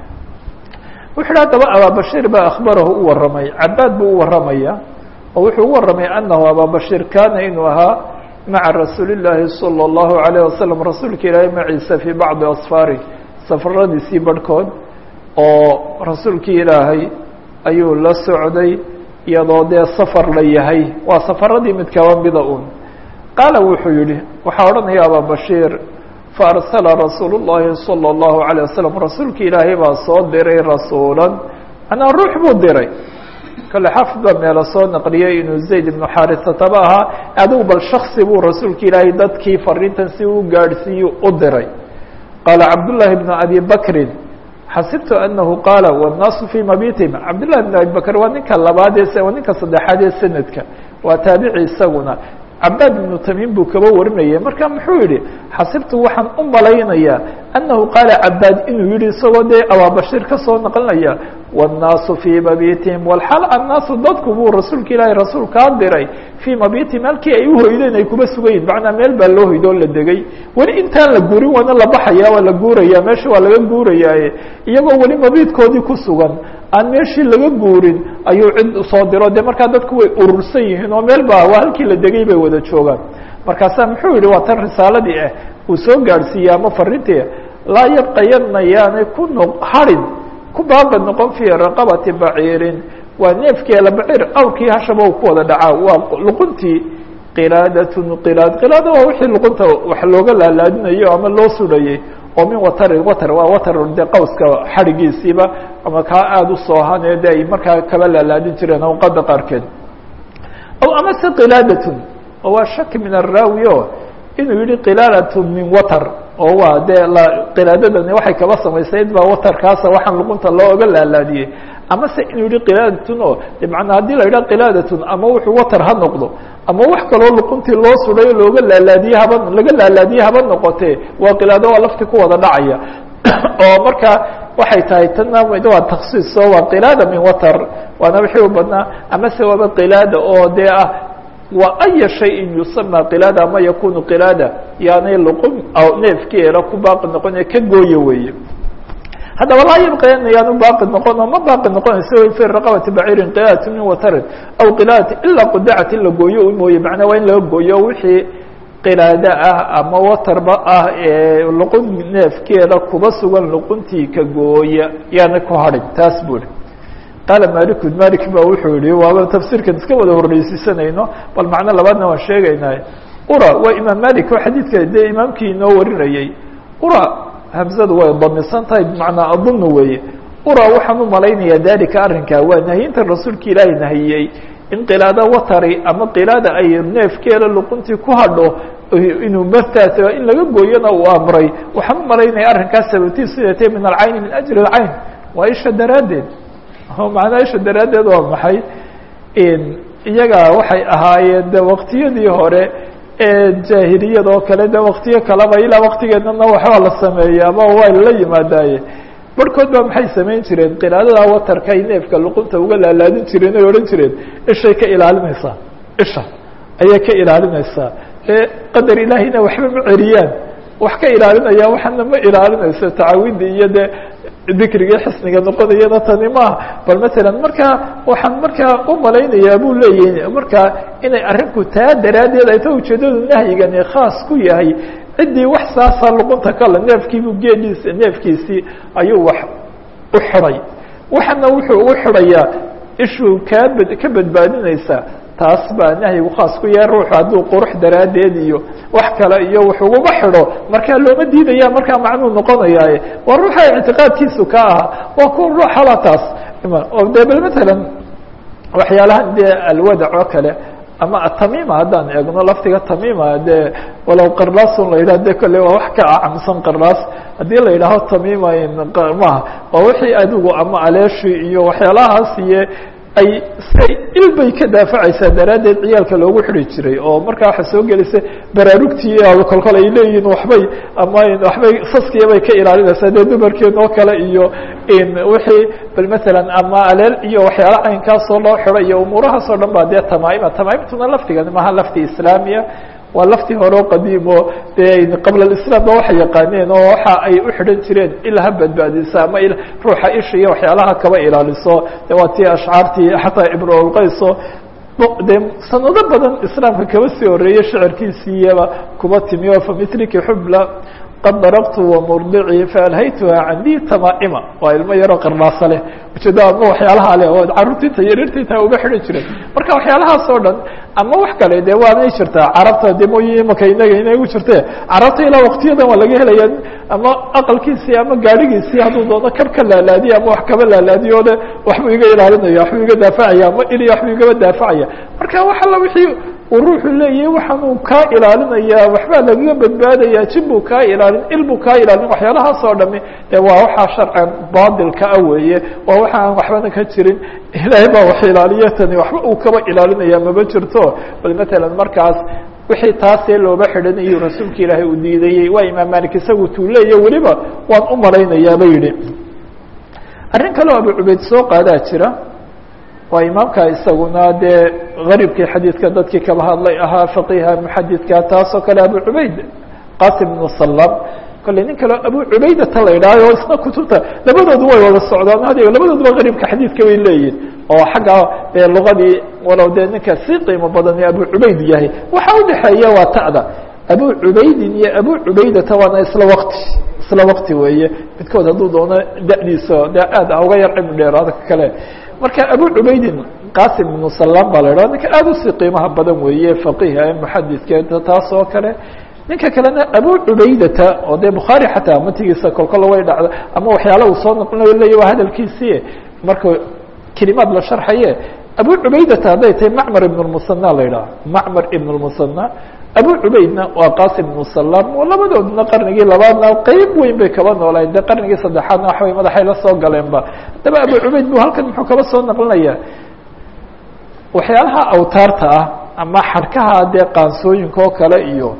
wuxu hi haddaba ababashir baa akhbarahu u waramay cabaad buu u waramaya oo wuxuu u waramay anahu ababashir kana inuu ahaa maca rasuuli الlahi salى الlahu عalيه wasalam rasuulka ilaahay maciisa fii bacdi asfaari safaradiisii barhkood oo rasuulkii ilaahay ayuu la socday iyadoo dee safar la yahay waa safaradii mid kaba mida un qaala wuxuu yihi waxaa odhanaya ababashiir faarsala rasuul الlahi salى الlahu عalيه wasalam rasuulki ilaahay baa soo diray rasuula manaa ruux buu diray kale xafid baa meelo soo naqliyey inuu zayd ibnu xaarisataba ahaa adigu bal shaksi buu rasuulka ilaahay dadkii fariintan si uu gaadhsiiyu u diray qaala cabdullaahi bnu abi bakrin xasibtu anahu qaala wالnaasu fii mabitihim cabdullahi bn abi bakr waa ninka labaad ee waa ninka saddexaad ee sanadka waa taabici isaguna cabaad ibnu tamiim buu kaba warinayay marka muxuu yihi xasibtu waxaan u malaynayaa annahu qaala cabaad inuu yihi isagoo dee abaabashiir ka soo naqlinaya wالnaasu fii mabitihim walxaal annaasu dadku buu rasuulka ilaahay rasuul kaa diray fii mabitihim halkii ay uhoydeen ay kuba sugayiin macnaa meel baa loo hoydoo la degay weli intaan la guurin waana la baxaya waa la guuraya meesha waa laga guurayaaye iyagoo weli mabiidkoodii ku sugan aan meeshii laga guurin ayuu cid soo diro de markaa dadku way urursan yihiin oo meel ba waa halkii la degay bay wada joogaan markaasaa muxuu yihi waa tan risaaladii ah uu soo gaadhsiiyey ama farintii laa yabqayana yaanay ku no harin ku baaba noqon fii raqabati baciirin waa neefkeela baciir awrkii hashaba u ku wada dhacaa waa luquntii qilaadatun qilaad qilaada waa wixii luqunta wax looga laalaadinayo ama loo sudhayey oo min watarin watar waa watar dee qawska xadhigiisiiba ama kaa aada u soohane de ay markaa kaba laalaadin jireen awqada qaarkeed aw amase qilaadatun oo waa shaki min araawi o inuu yihi qilaalatun min watar oo waa dee qilaadadani waxay kaba samaysayd baa watarkaasa waxaan luqunta looga laalaadiyey amase inuu yihi qilaadatun oo de manaa haddii la yidhaha qilaadatun ama wuxuu watar ha noqdo ama wax kaloo luquntii loo sudhayo looga laalaadiye haba laga laalaadiye haba noqotee waa qilaado waa lafti ku wada dhacaya oo marka waxay tahay tana waa taksiis oo waa qilaada min watar waana wixii u badnaa amase waaba qilaada oo dee ah wa aya shayin yusama qilaada ama yakunu qilaada yaanay luqun neefkeeda ku baaqi noqone ka gooya weeye haddaba laa yabqayana yaanu baaqi noqon oo ma baaqi noqonayso fi raqabati baciirin qilaadat min watarin aw qilaadat ilaa qudacat in la gooyo u mooye macnaa waa in laga gooyo wixii qilaado ah ama watarba ah ee luqun neefkeeda kuba sugan luquntii ka gooya yaana ku hadhin taas buu ihi qaala maliku malik ba wuxuu yihi waaba tafsiirkan iska wada horreysiisanayno bal macno labaadna waan sheegaynaa ura waa imaam malik oo xadiidka dee imaamkii inoo warinayey ura hamzadu way damisan tahay bimacnaa adunnu weeye ura waxaan u malaynayaa dalika arrinkaa waa nahiyinta rasuulka ilaahay nahiyey in qilaado watari ama qilaada ay neefkeeda luquntii ku hadho inuu martaas in laga gooyona uu amray waxaan u malaynaya arrinkaas sababtiis sidatee min alcayni min ajli alcayn waa isha daraaddeed macnaa isha daraaddeed waa maxay iyaga waxay ahaayeen de waktiyadii hore ee jaahiliyad oo kale de waktiyo kaleba ilaa waktigeedana waxbaa la sameeyey ama waa la yimaadaaye barhkood ba maxay samayn jireen qilaadada watarka ay neefka luqunta uga laalaadin jireen oy odhan jireen ishay ka ilaalinaysaa isha ayay ka ilaalinaysaa ee qadar ilaahiyna waxba ma celiyaan wax ka ilaalinaya waxana ma ilaalinayso tacaawida iyo de dikrigii xisniga noqonayana tani maaha bal masalan markaa waxaan markaa u malaynayaa buu leeyahy markaa inay arrinku taa daraaddeed ay ta ujeedadu nahyigani khaas ku yahay ciddii wax saasa luqunta kale neefkiibu geeliis neefkiisii ayuu wax u xidhay waxana wuxuu ugu xidhayaa ishuu kaa bad ka badbaadinaysaa taas baa nahyigu khaas ku yahay ruuxu hadduu qurux daraaddeed iyo wax kale iyo wax uguma xidho markaa looma diidaya markaa macnuu noqonayaaye waa ruuxa ictiqaadkiisu ka ahaa waa kuwa ruuxala taas oo de bal matalan waxyaalahan dee alwadac oo kale ama atamima haddaan eegno laftiga tamima dee walow qarlaasun la yidhah de kole waa wax ka acamsan qarlaas haddii la yidhaaho tamima maha waa wixii adigu ama aleeshi iyo waxyaalahaas iyo ay say ilbay ka daafacaysaa daraaddeed ciyaalka loogu xidi jiray oo markaa waxa soo gelisa baraarugtii kolkol ay leeyihiin waxbay ama waxbay saskiyabay ka ilaalinaysaa dee dumarkeen oo kale iyo wixii bal masalan ama aleel iyo waxyaala caynkaasoo loo xido iyo umuurahaas oo dhan ba dee tamaaima tamaaimtuna laftigan maha lafti islaamiya waa laftii hore o qadiimo dee qabla islam ba waxay yaqaaneen oo waxa ay u xidhan jireen il ha badbaadisa ama ruuxa isha iyo waxyaalaha kaba ilaaliso de waa tii ashcaartii xataa ibnulqayso dee sanado badan islaamka kaba sii horeeyey shicirkiisiiyaba kuba timi o familiki xubla qad darabtu wamurdicii faalhaytuha candii tamaaima waa ilmo yaroo qarnaasa leh ujeeda ama waxyaalaha leh oo carruurtinta yarirtinta uga xidhan jireen marka waxyaalahaas oo dhan ama wax kale de waanay jirtaa carabta de mooye imaka inaga inay u jirte carabta ilaa waktiyadan waa laga helaya ama aqalkiisii ama gaadhigiisii hadduu doono kab ka laalaadiya ama wax kaba laalaadiyo de waxbuu iga ilaalinaya waxbuu iga daafacaya ama ili waxbuu igaba daafacaya marka wax alla wixii uu ruuxu leeyahay waxaanuu kaa ilaalinaya waxbaa lagaga badbaadaya jin buu kaa ilaalin il buu kaa ilaalin waxyaalahaas oo dhami de waa waxaa sharcan baadilka ah weeye waa waxa aan waxbana ka jirin ilaahay baa wax ilaaliya tani waxba uu kaba ilaalinaya maba jirto bal matalan markaas wixii taasee looba xidhanayo rasuulka ilaahay uu diidayey waa imaam malik isagu tuu leeya weliba waan u malaynayaaba yidhi arrin kaleo abu cubeyd soo qaadaa jira waa imaamka isaguna dee garibkii xadiidka dadkii kaba hadlay ahaa faqiha muxadidka taasoo kale abu cubayd qasim ibnu salam kolley nin kale abu cubaydata la yidhaaho o isna kutubta labadoodu way wada socdaan hadiga labadooduba garibka xadiidka bay leeyihin oo xagga dee lugadii walow dee ninka sii qiimo badan ee abu cubayd yahay waxa udhexeeya waa ta'da abu cubaydin iyo abu cubaydata waana isla wakti isla wakti weeye midkood hadduu doono da'diisa de aad a uga yar cilmi dheeraada kale marka abu cubaydin qasim ibnu salam baa la idhaha ninka aada usii qiimaha badan weeye faqiha ee muxadidka taas oo kale ninka kalena abu cubaydata oo dee bukhaari xataa matigiisa kolkol way dhacdo ama waxyaala uu soo noqonayo leya waa hadalkiisii marka kelimaad la sharxaye abu cubaydata hadday tahay macmar ibn lmusana la yidhaha macmar ibn lmusana abu cubaydna waa qasim ibnu salam oo labadoodna qarnigii labaadna qeyb weyn bay kaba noolayen dee qarnigii saddexaadna waxbay madaxay la soo galeenba haddaba abu cubayd bu halkan muxuu kaba soo naqlinaya waxyaalaha awtaarta ah ama xadhkaha dee qaansooyinka oo kale iyo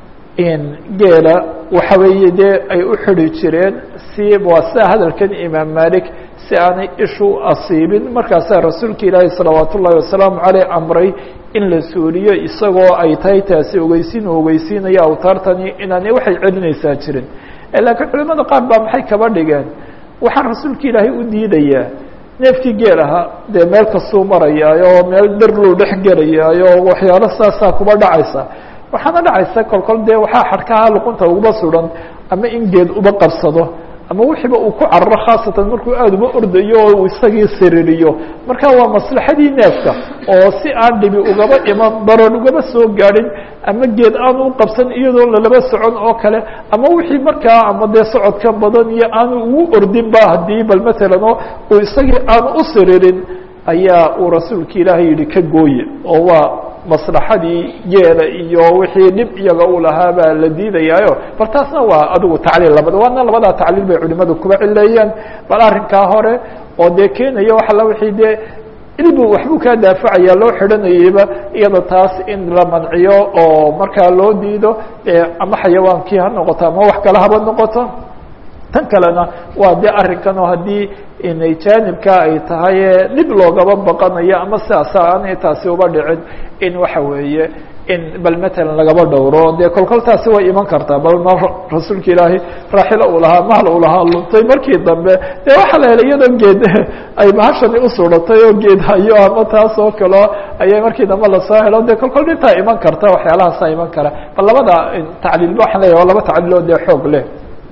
geela waxa weeye dee ay u xidi jireen si waa sida hadalkan imaam malik si aanay ishu asiibin markaasaa rasuulka ilaahi salawaat ullahi wasalaamu caleyh amray in la suuliyo isagoo ay tahay taasi ogeysiin uu ogeysiinayo awtaartani inaanay waxay celinaysaa jirin laakiin culimada qaar baa maxay kaba dhigeen waxaan rasuulka ilaahay u diidayaa neefkii geel ahaa dee meel kastuu marayaayo oo meel darluu dhex gelayaayo waxyaalo saasaa kuba dhacaysa waxaana dhacaysa kolkol dee waxaa xadhkaha luqunta uguba sudan ama in geed uba qabsado ama wixiiba uu ku cararo khaasatan markuu aada uba ordayo oo uu isagii siririyo marka waa maslaxadii neefka oo si aan dhibi ugaba iman darar ugaba soo gaadhin ama geed aanu u qabsan iyadoo lalaba socon oo kale ama wixii markaa ama dee socodka badan iyo aanu ugu ordin ba haddii bal matalan oo uu isagii aanu u siririn ayaa uu rasuulka ilaahay yihi ka gooye oo waa maslaxadii geela iyo wixii dhib iyaga uu lahaa baa la diidayaayo bal taasna waa adigu tacliil labada waana labadaa tacliil bay culimadu kuba cileeyeen bal arrinkaa hore oo dee keenaya waxa la wixii dee ilbu waxbuu kaa daafacaya loo xidhanayeyba iyada taas in la manciyo oo markaa loo diido ama xayawaankii ha noqoto ama wax kale haba noqoto tan kalena waa de arrinkan oo haddii inay jaanibka ay tahay dhib loogaba baqanayo ama sidaasa aanay taasi uba dhicin in waxa weeye in bal matalan lagaba dhowro dee kolkol taasi way iman kartaa bal ma rasuulka ilaahay raaxilo uu lahaa mahal uu lahaa luntay markii dambe dee waxaa la helay iyadoo geed ay bahashani usuratay oo geed hayo ama taas oo kaleo ayay markii dambe lasoo helo dee kolkol dhintaa iman karta waxyaalahaasa iman kara bal labada tacliilba waxaan leeyahy waa laba tacliil oo dee xoog leh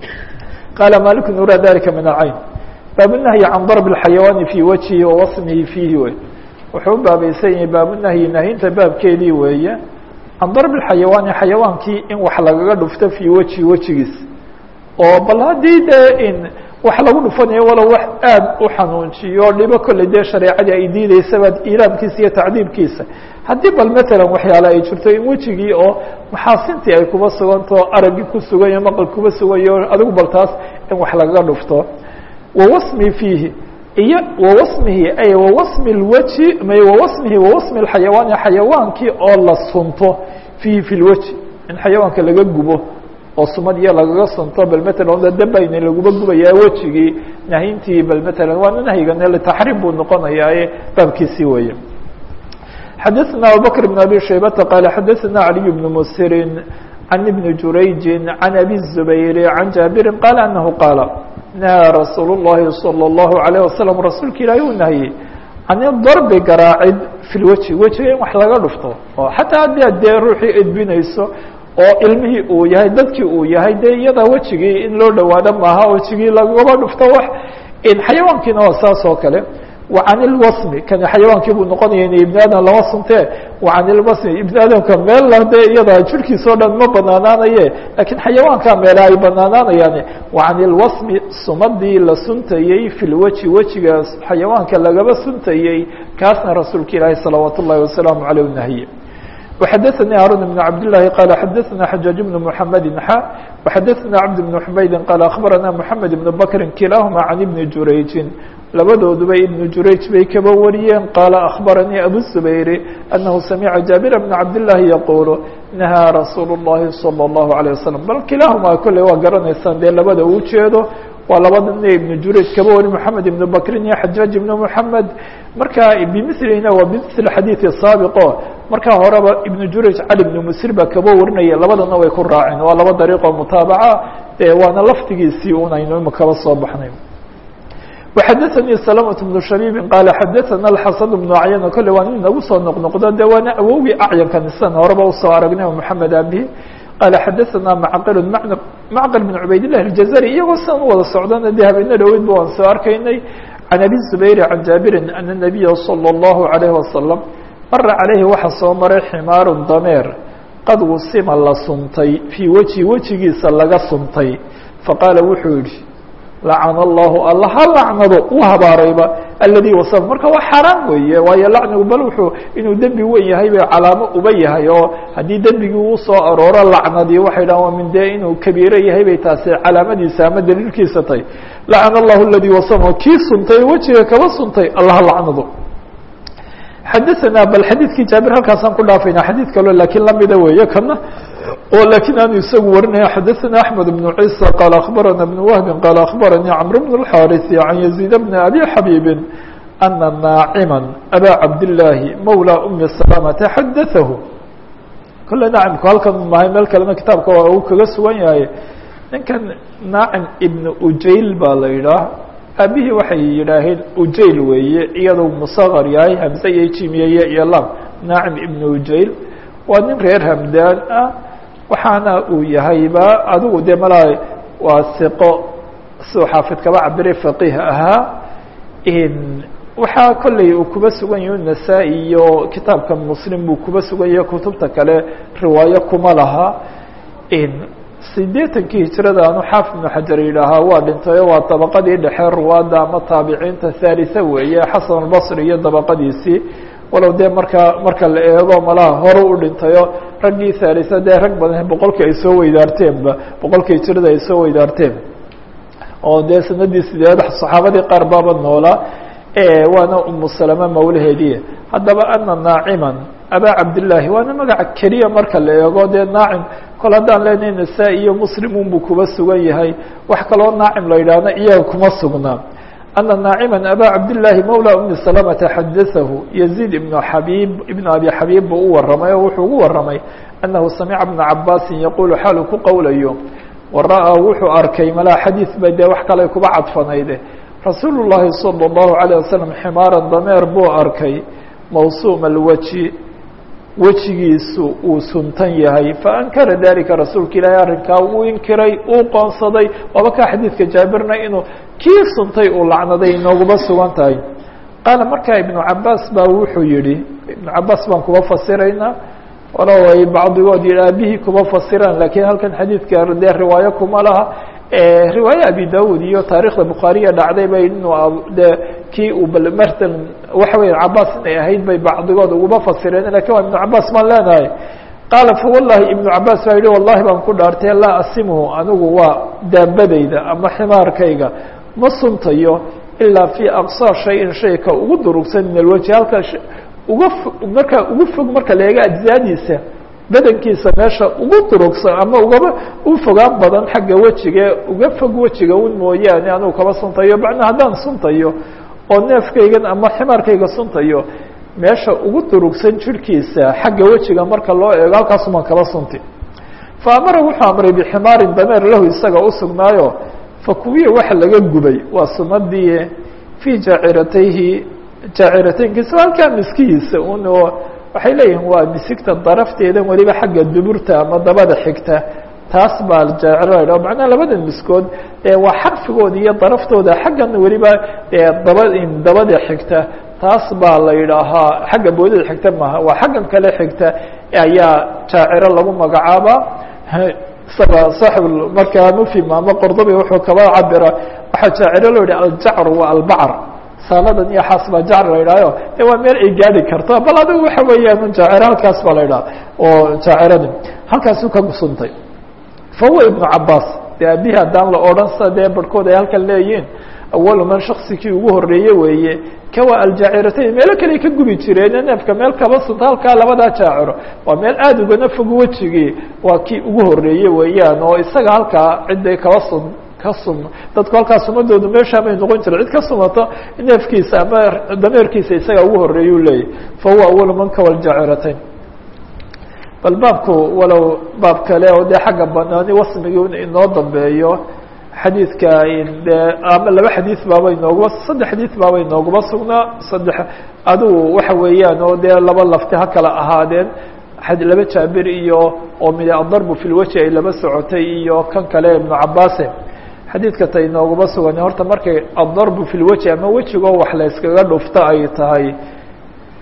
qala malik nura dalika min alcayn baabunahyi can darb اxayawaani fii wajhihi wa wasmihi fiihi wey wuxuu u baabaysan yahay baabunahyi nahinta baabkeedii weeye can darb اxayawaani xayawaankii in wax lagaga dhufto fii wajhi wejigiis oo bal haddii dee in wax lagu dhufanayo walow wax aad u xanuunjiyo dhibo kolley dee shareecadii ay diideysaba ilaamkiisa iyo tacdiibkiisa haddii bal matalan waxyaale ay jirto in wejigii oo maxaasintii ay kuba sugantao araggii ku suganyo maqal kuba sugayo adigu bal taas in wax lagaga dhufto wawasmi fiihi iyo wawasmihi ay wawasmi lwaji may wawasmihi wawasmi lxayawaani xayawaankii oo la sunto fiihi fi lwaji in xayawaanka laga gubo oo sumad iyo lagaga sunto bal matalan dabayna laguba gubayaa wejigii nahintii bal matalan waana nahyigan litaxriim buu noqonayaaye baabkiisii weeye xadaثna abubakr بn abi shaybata qala xadaثna عaliي بn msiri can ibni jurayji can abi الزubayr can jaabiri qala anahu qaala nahaa rasuul الlahi salى الlahu عalيه wasalam rasuulka ilaahi uu nahiyey can darbi garaacid fi lweji wejiga in wax laga dhufto oo xataa haddii ad dee ruuxii edbinayso oo ilmihii uu yahay dadkii uu yahay dee iyada wejigii in loo dhawaado maaha wejigii lagaba dhufto wax xayawaankiina waa saas oo kale وعن الوصم kani xayawaankii buu noqonaya in iبن aadam lama suntee وعan الوصم iبن aadamka meel de iyada jirhkiisa o dhan ma banaanaanaye lakiin xayawaanka meela ay banaanaanayaan وعan الوصم sumadii la suntayey في الweji wejiga xayawaanka lagaba suntayey kaasna rasuulka ilaahi salawaaت الlahi وaسلaaم عalيه نahye وxadثnي هاrون بن عبد اللhi qال xadثna حجاaج بن محمد xا وxadثna عبد بن حمaيد qال أخبرna محمد بن بكر kiلaهma عن بن جurayجi labadooduba iبن jurayج bay kaba wariyeen qاla أخبرنيi أbو الزبير أنه سمعa جابر بن عبد اللhi يقuل نahىa رasuuل اللhi صلى الله عليه وسلم bal kiلaهma kole waa garanaysaan dee labada u jeedo waa labada nin iبن jurayج kaba wari محamed iبن بكrin iyo xajاaج iبن محamed marka bmثlina waa bmثl xadيiث saaبqo markaa horeba iبن jurayج cali بن msir baa kaba warinaya labadana way ku raaceen waa laba dariiqo mutaabaca waana laftigiisii un aynu ima kaba soo baxnay وxadثnي سلمة بن شhبيب qال xadثna الxaسن بن عyن kole waa nin nagu soo noqnoqdo de waana awowgii acyanka nisan horeba usoo aragnay محamed abihi qال xadثna معqل معqل بن عubayd اللh الجزري iyagoo sidan u wada socdana de habeena dhoweyd ba waan soo arkaynay عن أbي الزبير عن جابر أن النبي صلى الله عليه وسلم mara عaليهi waxa soo maray xmاar dameer qad wusima la suntay fii weji wejigiisa laga suntay faqaala wuxuu yihi lacana allahu alla ha lacnado u habaarayba aladii wasama marka waa xaaraan weeye waayo lacnigu bal wuxuu inuu dembi wen yahay bay calaamo uba yahay oo haddii dembigii uu soo arooro lacnadii waxay dhahan waa min dee inuu kabiiro yahay bay taasi calaamadiisa ama daliilkiisa tahy lacana allahu aladii wasama kii suntay wejiga kaba suntay alla ha lacnado xadaثna bal xadiidkii jaabir halkaasaan ku dhaafayna xadiid kaloo lakiin lamida weeye kana oo lakiin aanu isagu warinaya xadaثna أحmed بن عيسى qال أخbarana بن وهب qال أخbarnي cمر بن الحاrث عن يزيد بن أbي xabيب أنa ناacما أbا cabdاللahi mولى أmi سلامة xadaثahu kole naacimku halkan mahay meel kalena kitaabka waa uu kaga sugan yahay ninkan naacim ibn ujayl baa la yidhaah aabihii waxay yidhaaheen ujayl weeye iyadoo musaqar yahay hamse iyo jimiyeye iyo lam naacim ibn ujayl waa nin reer hamdaan ah waxaana uu yahayba adigu dee malaa waa siqo siduu xaafid kaba cabire faqiih ahaa waxaa kolley uu kuba sugan yahi nasaa-i iyo kitaabka muslim buu kuba sugan yahay kutubta kale riwaayo kuma laha sideetankii hijrada anu xaafid ibnu xajar yidhaahaa waa dhintayo waa dabaqadii dhexe ruwaadda ama taabiciinta thalitha weeye xasan albasri iyo dabaqadiisii walow dee markaa marka la eego malaha hore u dhintayo raggii thalitha dee rag badan boqolkii ay soo weydaarteenba boqolkii hijrada ay soo weydaarteen oo dee sanadii sideed saxaabadii qaar baaba noolaa waana umu salama mawlaheediye haddaba ana naaciman abaa cabdillaahi waana magaca keliya marka la eego dee naacim kol haddaan leenahay nasaa-i iyo muslim unbuu kuba sugan yahay wax kaloo naacim la yidhaahna iyaga kuma sugnaa ana naaciman abaa cabdillaahi mawla umi salamata xadaثahu yaziid ibnu xabiib ibnu abi xabiib buu u waramay oo wuxuu ugu waramay annahu samica bna cabaasin yaquulu xaalu ku qowlayo wara-a wuxuu arkay malaa xadiid ba dee wax kale kuba cadfanayde rasuulu llaahi salى اllahu عalيه wasalam ximaaran dameer buu arkay mawsuuma alweji wejigiisu uu suntan yahay faankara dalika rasuulka ilaahay arrinkaa uu inkiray uu qoonsaday waaba kaa xadiidka jaabirna inuu kii suntay uu lacnaday inooguma sugan tahay qaala markaa ibnu cabaas baa wuxuu yihi ibnu cabaas baan kuba fasiraynaa walow ay bacdigood yihi aabihii kuba fasiraan lakiin halkan xadiidka dee riwaayo kuma laha riwaaye abi dawud iyo taarikhda bukhaariya dhacday bay inuu de kii uu martan waxa weya cabaas inay ahayd bay bacdigood uguma fasireen lakin waa ibnu cabaas baan leenahay qaala fawallahi ibnu cabaas baa yihi wallahi baan ku dhaartay laa asimhu anigu waa daabadayda ama ximaarkayga ma suntayo ilaa fii aqsaa shayin shayka ugu durugsan min alwajhi halka uga marka ugu fog marka la eega ajzaadiisa badankiisa meesha ugu durugsan ama ugaba u fogaan badan xagga wejiga uga fog wejiga un mooyaane anugu kaba suntayo macnaa haddaan suntayo oo neefkaygan ama ximaarkayga suntayo meesha ugu durugsan jirhkiisa xagga wejiga marka loo eego halkaasumaan kaba sunti fa amara wuxuu amray biximaarin dameer lahu isaga usugnaayo fa kuwiya waxa laga gubay waa sumadii fii jaaciratayhi jaacirateynkiisa halkaa miskihiisa un oo waxay leeyihin waa misigta darafteeda weliba xagga duburta ama dabada xigta taas baa jaaciro macnaha labadan miskood waa xarfigooda iyo daraftooda xaggan weliba daba dabada xigta taas baa la yidhaahaa xagga boodada xigta maaha waa xaggan kale xigta ayaa jaaciro lagu magacaabaa isaga saaxib markaa mufhim ama qordobi wuxuu kaba cabira waxaa jaaciro loo yihi aljacru waa albacar saaladan iyo xaas baa jacr la yidhahyo de waa meel ay gaadi karto bal adigu waxa weeyaan un jaaciro halkaas baa la yidhaha oo jaaciradi halkaasuu ka gusuntay fa huwa ibnu cabaas de abihi haddaan la odhan sa dee barhkood ay halkan leeyihiin awalu man shaksikii ugu horeeye weeye kawa aljaaciratayn meelo kale ka gubi jireen neefka meel kaba sunta halkaa labadaa jaaciro waa meel aada ugana fog wejigii waa kii ugu horeeye weeyaan oo isaga halkaa cidday kaba sun ka sum dadku halkaa sumadoodu meeshaa bay noqon jira cid ka sumato neefkiisa ama dameerkiisa isaga ugu horeeyuu leeyahy fa huwa awalu man kawa aljaaciratayn bal baabku walow baab kale oo dee xagga banaani wasmigii inoo dambeeyo xadiidka de ama laba xadiid baaba inooguma saddex xadiid baaba inooguma sugnaa saddex adigu waxa weeyaan oo dee laba lafti ha kala ahaadeen laba jaabir iyo oo mid adarbu fi lweji ay laba socotay iyo kan kale ibnu cabaase xadiidka ta inooguma sugan horta markay adarbu fi lweji ama wejigoo wax la yskaga dhufto ay tahay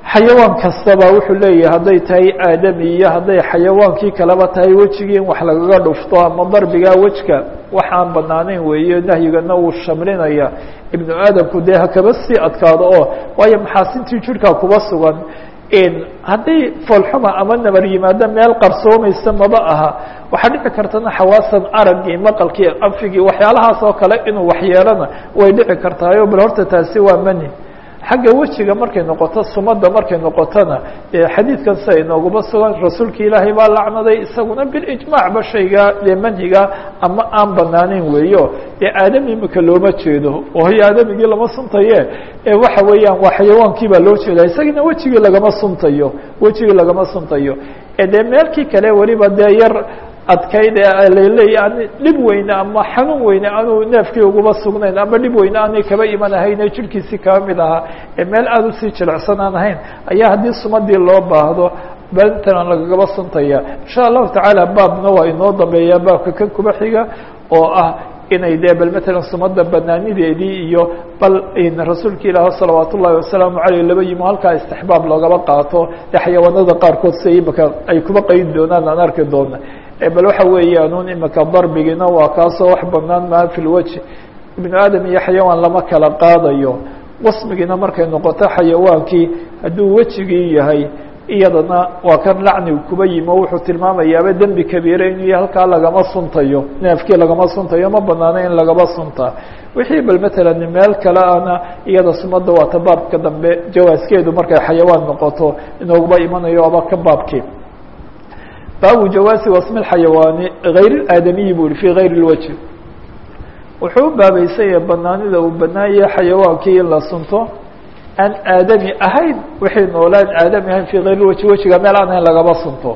xayawaan kastaba wuxuu leeyahay hadday tahay aadami iyo hadday xayawaankii kaleba tahay wejigii in wax lagaga dhufto ama darbigaa wejka waxaan banaanayn weeye nahyigana wuu shamlinaya ibnu aadamku dee hakaba sii adkaado oo waayo maxaasintii jirhkaa kuba sugan hadday foolxuma ama nabar yimaado meel qarsoomaysa maba aha waxaa dhici kartana xawaasan araggii maqalkii anfigii waxyaalahaas oo kale inuu waxyeelana way dhici kartaayo bal horta taasi waa mani xagga wejiga markay noqoto sumada markay noqotona xadiidkan sida inooguma sugan rasuulka ilaahay baa lacnaday isaguna bilijmaacba shayga dee manhiga ama aan banaaneyn weeyo dee aadami imika looma jeedo ooy aadamigii lama suntaye waxa weeyaan waa xayawaankii baa loo jeeda isagina wejigii lagama suntayo wejigii lagama suntayo dee meelkii kale weliba dee yar adkayd laleeya dhib weyne ama xanuun weyne aanuu neefkii uguma sugnayn ama dhib weyne aanay kaba iman ahayne jirhkiisii kaba mid ahaa ee meel aada usii jilicsan aan ahayn ayaa haddii sumadii loo baahdo bentan lagagaba suntaya insha allahu tacaala baabna waa inoo dambeeyaa baabka kan kuba xiga oo ah inay dee bal matalan sumada banaanideedii iyo bal rasuulka ilaah salawaat ullahi wasalaamu aleyh laba yimo halkaa istixbaab loogaba qaato dee xayawaanada qaarkood si imaka ay kuba qeyd doonaan aan arki doona bal waxa weeyaan imika darbigiina waa kaasoo wax banaan maa fi lwajhi ibnu aadam iyo xayawaan lama kala qaadayo wasmigiina markay noqoto xayawaankii hadduu wejigii yahay iyadana waa kan lacnigu kuba yimo wuxuu tilmaamayaaba dembi kabiire inuu yahay halkaa lagama suntayo neefkii lagama suntayo ma banaano in lagaba suntaa wixii bal matalan meel kale ana iyada sumada waata baabka dambe jawaaskeedu markay xayawaan noqoto inooguba imanayo aba ka baabkii baabu jawaasi wasmi xayawaani hayr aadamiyi bu i fi gayr اlwajh wuxuu u baabeysanya banaanida uu banaanyah xayawaankii in la sunto aan aadami ahayn wixii noolaan aadami ahayn fi gayr lwajhi wejiga meel aan ahayn lagaba sunto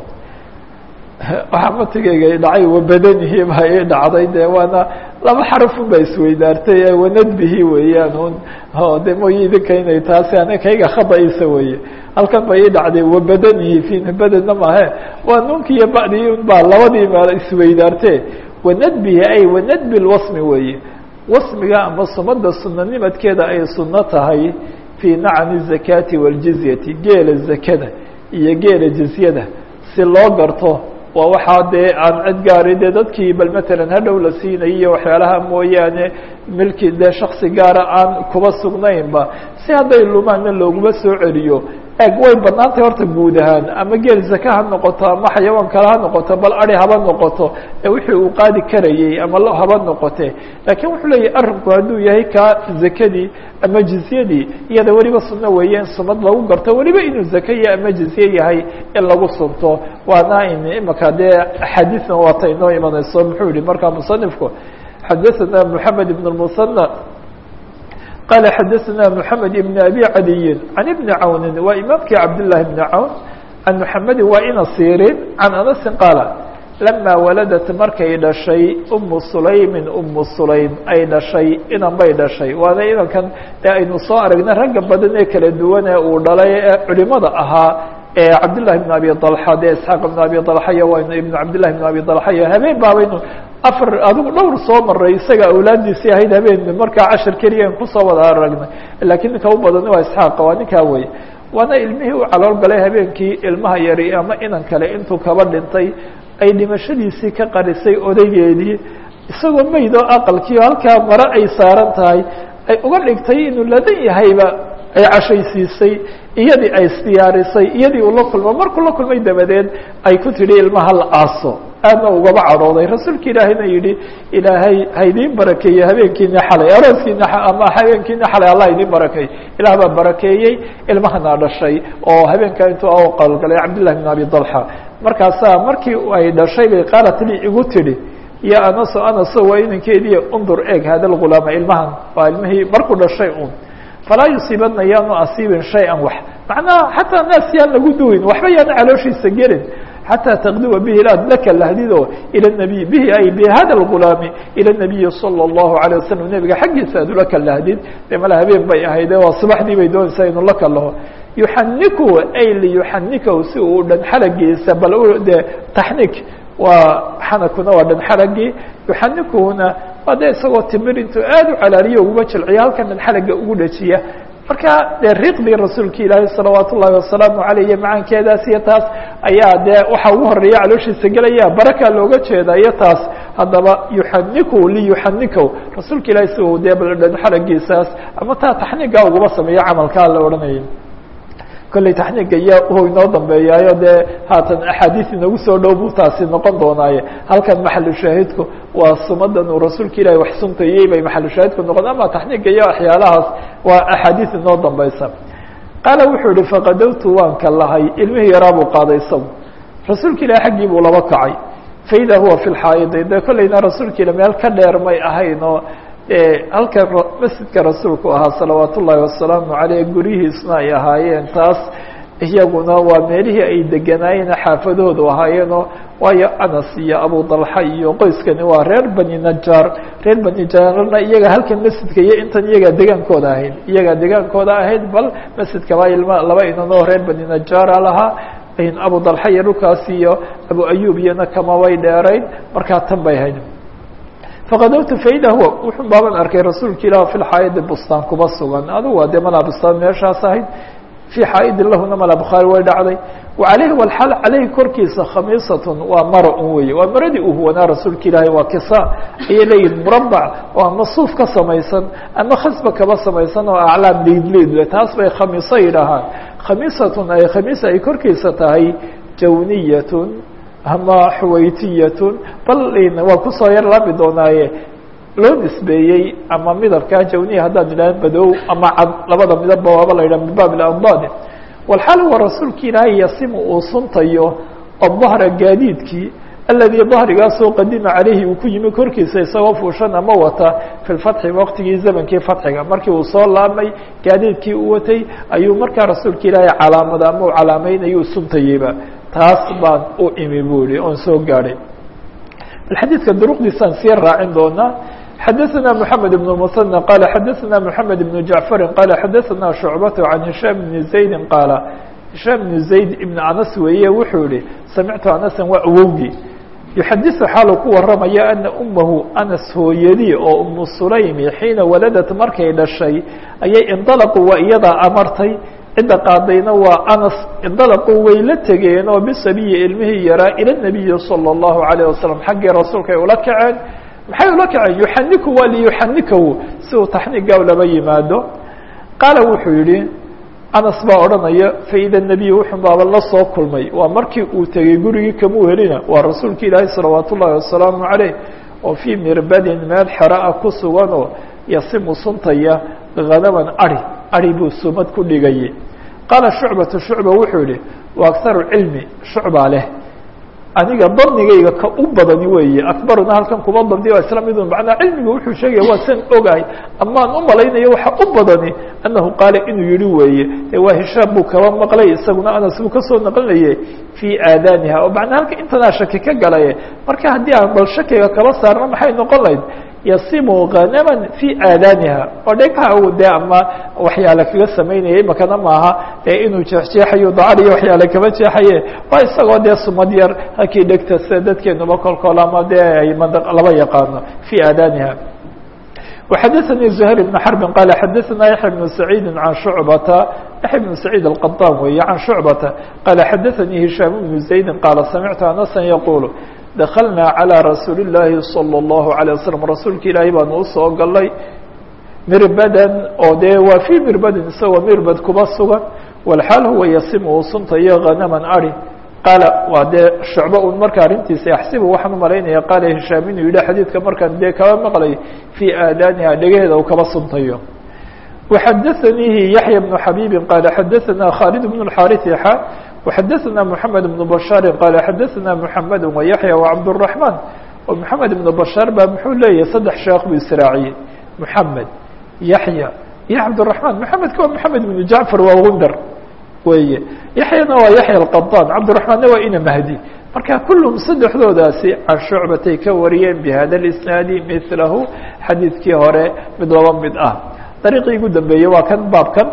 waxaa matigeyga dhacay wabadanihi baa ii dhacday de waana laba xarafun baa isweydaartay wanadbihi weeyaan un de mooy idinka inay taasi ana kayga khadaisa weye halkan ba ii dhacday wabadanihi fi badanna maahe waa nunki iyo ba'dii un baa labadii meel isweydaarte wanadbihi ay wanadbi lwasmi weeye wasmiga ama sumada sunanimadkeeda ay suno tahay fii nacami الzakaati wاljizyati geela zakada iyo geela jizyada si loo garto waa waxaa dee aan cid gaari dee dadkii bal matalan hadhow la siinayay iyo waxyaalaha mooyaane milki dee shaksi gaara aan kuba sugnaynba si hadday lumaanna looguma soo celiyo eg way banaantay horta guud ahaan ama geel zaka ha noqoto ama xayawaan kale ha noqoto bal ari haba noqoto ee wixii uu qaadi karayey ama lo haba noqote laakiin wuxuu leeyahy arrinku hadduu yahay kaa zakadii ama jizyadii iyada weliba sunno weeye in sumad lagu garto weliba inuu zaka iyo ama jizye yahay in lagu sunto waana in imaka dee axaadiisna waata inoo imanayso muxuu yihi markaa musanifku xadaثana moxamed ibn الmusanى qال xdثna محamed بن أbي عaliyi عan بن cawni waa imaamkii cabdاللahi بن cawn عan محamedi waa ina sirin عan anasi qaala lama waladat markay dhashay umu sulaymin umu sulaym ay dhashay inan bay dhashay waana inankan ee aynu soo aragna ragga badan ee kala duwan ee uu dhalay ee culimada ahaa ee cabdالlahi بن abi طalxa de isxaaq بn abi طalxaya waynu ibn cabdillahi بn abi طalxaya habeen baabaynu afar adigu dhowr soo maray isaga awlaadiisii ahayd habeen markaa cashar keliya an kusoo wada aragnay lakiin ninka u badani waa isxaaqa waa ninkaa weye waana ilmihii u calool galay habeenkii ilmaha yari ama inan kale intuu kaba dhintay ay dhimashadiisii ka qarisay odaygeedii isagoo meyd oo aqalkii o halkaa mare ay saaran tahay ay uga dhigtay inuu ladan yahayba ay cashaysiisay iyadii ay isdiyaarisay iyadii uu la kulmo markuu la kulmay dabadeed ay ku tidhi ilmaha la aaso aadna ugaba cadhooday rasuulka ilaahayna yidhi ilaahay ha idiin barakeeye habeenkiina xalay arooskiina ama habeenkiina xalay allah idiin barakeey ilaah baa barakeeyey ilmahana dhashay oo habeenkaa intuu qalgalay cabdillahi bin abi dalxa markaasaa markii ay dhashay bay qaalat li igu tidhi ya anaso anaso waa inankeediiy undur eeg hada lgulaama ilmahan waa ilmihii markuu dhashay un falaa yusiibadna yaanu asiibin shay-an wax macnaha xataa naas yaan lagu duwin waxba yaana calooshiisa gelin xatى taqduwa bihi aad laka lahdido ilى النabiy bihi ay bhada اlgulaami ilى الnabiyi salى الlahu عalيه wasalam nebiga xaggiisa aad ula kalahdid de mala habeen bay ahayde waa subaxdii bay doonaysaa inu la kalaho yuxaniku ay liyuxanikahu si uu dhan xalagiisa bal de taxnik waa xanakuna waa dhan xalagii yuxanikuhuna waa de isagoo timir intuu aad u calaaliyo uguma jilciyo halkan dhan xalaga ugu dhajiya marka dee riqdii rasuulka ilaahi salawaat ullahi wasalaamu aleyh iyo macaankeedaas iyo taas ayaa dee waxa ugu horeeya calooshiisa gelaya barakaa looga jeeda iyo taas haddaba yuxaniku liyuxanikow rasuulka ilahi si uu dee baldhan xaragiisaas ama taa taxniiga ugaba sameeyo camalkaa la odhanayay kolley taxniiga iyo u inoo dambeeyaayo dee haatan axaadiis inagu soo dhow buu taasi noqon doonaaye halkan maxalu shaahidku waa sumadan uu rasuulka ilahi wax suntayey bay maxalu shaahidku noqon ama taxniiga iyo waxyaalahaas waa axaadiis inoo dambeysa qaala wuxuu yihi faqadowtu waan ka lahay ilmihii yaraa buu qaaday isagu rasuulka ilahi xaggii buu laba kacay faida huwa fi lxaayidi dee kolleyna rasuulka ila meel ka dheer may ahayn oo halkan masjidka rasuulku ahaa salawaat ullaahi wasalaamu aleyh guryihiisna ay ahaayeen taas iyaguna waa meelihii ay deganaayeen xaafadahoodu ahaayeenoo waayo anas iyo abu dalxa iyo qoyskani waa reer bani najaar reer bani najaarna iyaga halkan masjidka iyo intan iyagaa degaankooda ahayd iyagaa degaankooda ahayd bal masjidka baa ilma laba inanoo reer bani najaara lahaa abu dalxa iyo dhulkaas iyo abu ayub iyona kamabay dheerayn markaa tan bay ahayd faqadowtu faida huwa wuxun baaban arkay rasuulka ilah fi lxaayidi bustaan kuba sugan adugu waa dee malaa bustaan meeshaas ahayd fii xaa'idin lahuna mala bukhaari way dhacday wa caleyhi walxal caleyhi korkiisa khamiisatun waa maro un weeye waa maradii uu huwanaa rasuulka ilaahi waa kisa ayay leeyihin murabac oo ama suuf ka samaysan ama khasba kaba samaysan oo aclaam liidliidle taas bay khamiiso yidhaahaan khamiisatun ay khamiisa ay korkiisa tahay jawniyatun ama xuwaytiyatun bal waa kusoo yar laabi doonaaye loo nisbeeyey ama midabkaa jawniya haddaan idhaha badow ama cad labada midabba waaba la yidhaha min baab ilamdaad walxaal huwa rasuulka ilaahay yasimu uu suntayo adahra gaadiidkii aladii dahrigaasoo qadima caleyhi uu ku yimi korkiisa isagoo fuushan ama wata fi lfatxi waqtigii zamankii fatxiga markii uu soo laabmay gaadiidkii u watay ayuu markaa rasuulka ilaahay calaamada ama u calaameynayuu suntayeyba taas baan u imi bu ihi oon soo gaadhay bal xadiidka duruqdiisaan sii raacin doonaa xadaثna mحamed بن المثنى qala xadaثna mحamed بن jaعفari qala xadaثna شhucbaة عan هisham بn زaydi qaala هisham بn زayd ibn anas weeye wuxuu yihi samictu anasan waa awowgii yuxadiثu xaalu ku waramaya ana umahu anas hooyadii oo umu sulaymi xiina waladat markay dhashay ayay indalaqu waa iyadaa amartay cidda qaadayna waa anas indalaquu way la tegeen oo bisabiyi ilmihii yaraa ila nabiyi salى اllahu عalيه wasalam xaggii rasuulka ay ula kaceen maxay ula kaceen yuxaniku waa liyuxanikahu si uu taxniiga laba yimaado qaala wuxuu yihi anas baa odhanaya faida nebiy wuxun baaba la soo kulmay waa markii uu tegey gurigii kamuu helina waa rasuulka ilaahi salawaat ullahi wasalaamu عaleyh oo fii mirbadin meel xeraa ku suganoo yasimu suntaya hanaman ari ari buu sumad ku dhigayay qaala shucbatu shucba wuxuu yihi wa akharu cilmi shucbaa leh aniga danigayga ka u badani weeye akbaruna halkan kuma bandiyo isla midun macnaa cilmiga wuxuu sheegaya waa san ogahay amaan u malaynayo waxa u badani annahu qaala inuu yihi weeye e waa hishaam buu kaba maqlay isaguna anas buu kasoo naqlinayay fii aadaaniha oo macnaa halka intanaa shaki ka galaye marka haddii aan bal shakiga kaba saarno maxay noqon lahayd yasimu hanaman fii aadaaniha oo dhegha u dee ama waxyaale kaga samaynaya imakana maaha ee inuu jeexjeexayo dacar iyo waxyaale kaba jeexaye waa isagoo dee sumad yar halkii dhegta sida dadkeenuba kolkool ama dee ay mand laba yaqaano fii aadaaniha وxadثnي زهير بن حرب qال xadثna يحيى بن سعيد عن شعبة يحيى بن سعيد القطان wey عن شعبة qال xadثnي هiشام بن زaيد qال سمعت أنسا يقول دkلnaa عalى رasuuل اللahi صلى الله عليه وسلم rasuulka ilaahay baan usoo galay mirbadan oo dee waa في mirbadin isagoo mirbad kuba sugan والxaal huwa yasim uu suntayo غanama ari qaala waa dee shucbo un marka arrintiisa axsibu waxaan umalaynaya qaala hishaam inuu yidhi xadiidka markaan dee kaba maqlay fii aadaaniha dhegaheeda uu kaba suntayo waxadaثanihi yaحya بnu xabiibi qaala xadaثana khaalid bn اxaariث xa وxadaثna mحamed بن bashاari qaala xadaثna mحamed وyaحya وcabdالرaحman oo mحamed بn bashaar baa muxuu leeyahay saddex sheekh buu israaciyey mحamed yaحya iyo cabdالرaحman mحamedka waa mحamed بn jacfar waa gundar weye yaحyana waa yaحya الqaطan cabdالرaحmanna waa ina mahdi marka kulluhum saddexdoodaasi can shucbatay ka wariyeen bhada اisnaadi milahu xadiidkii hore mid laba mid ah dariiqii ugu dambeeyey waa kan baabkan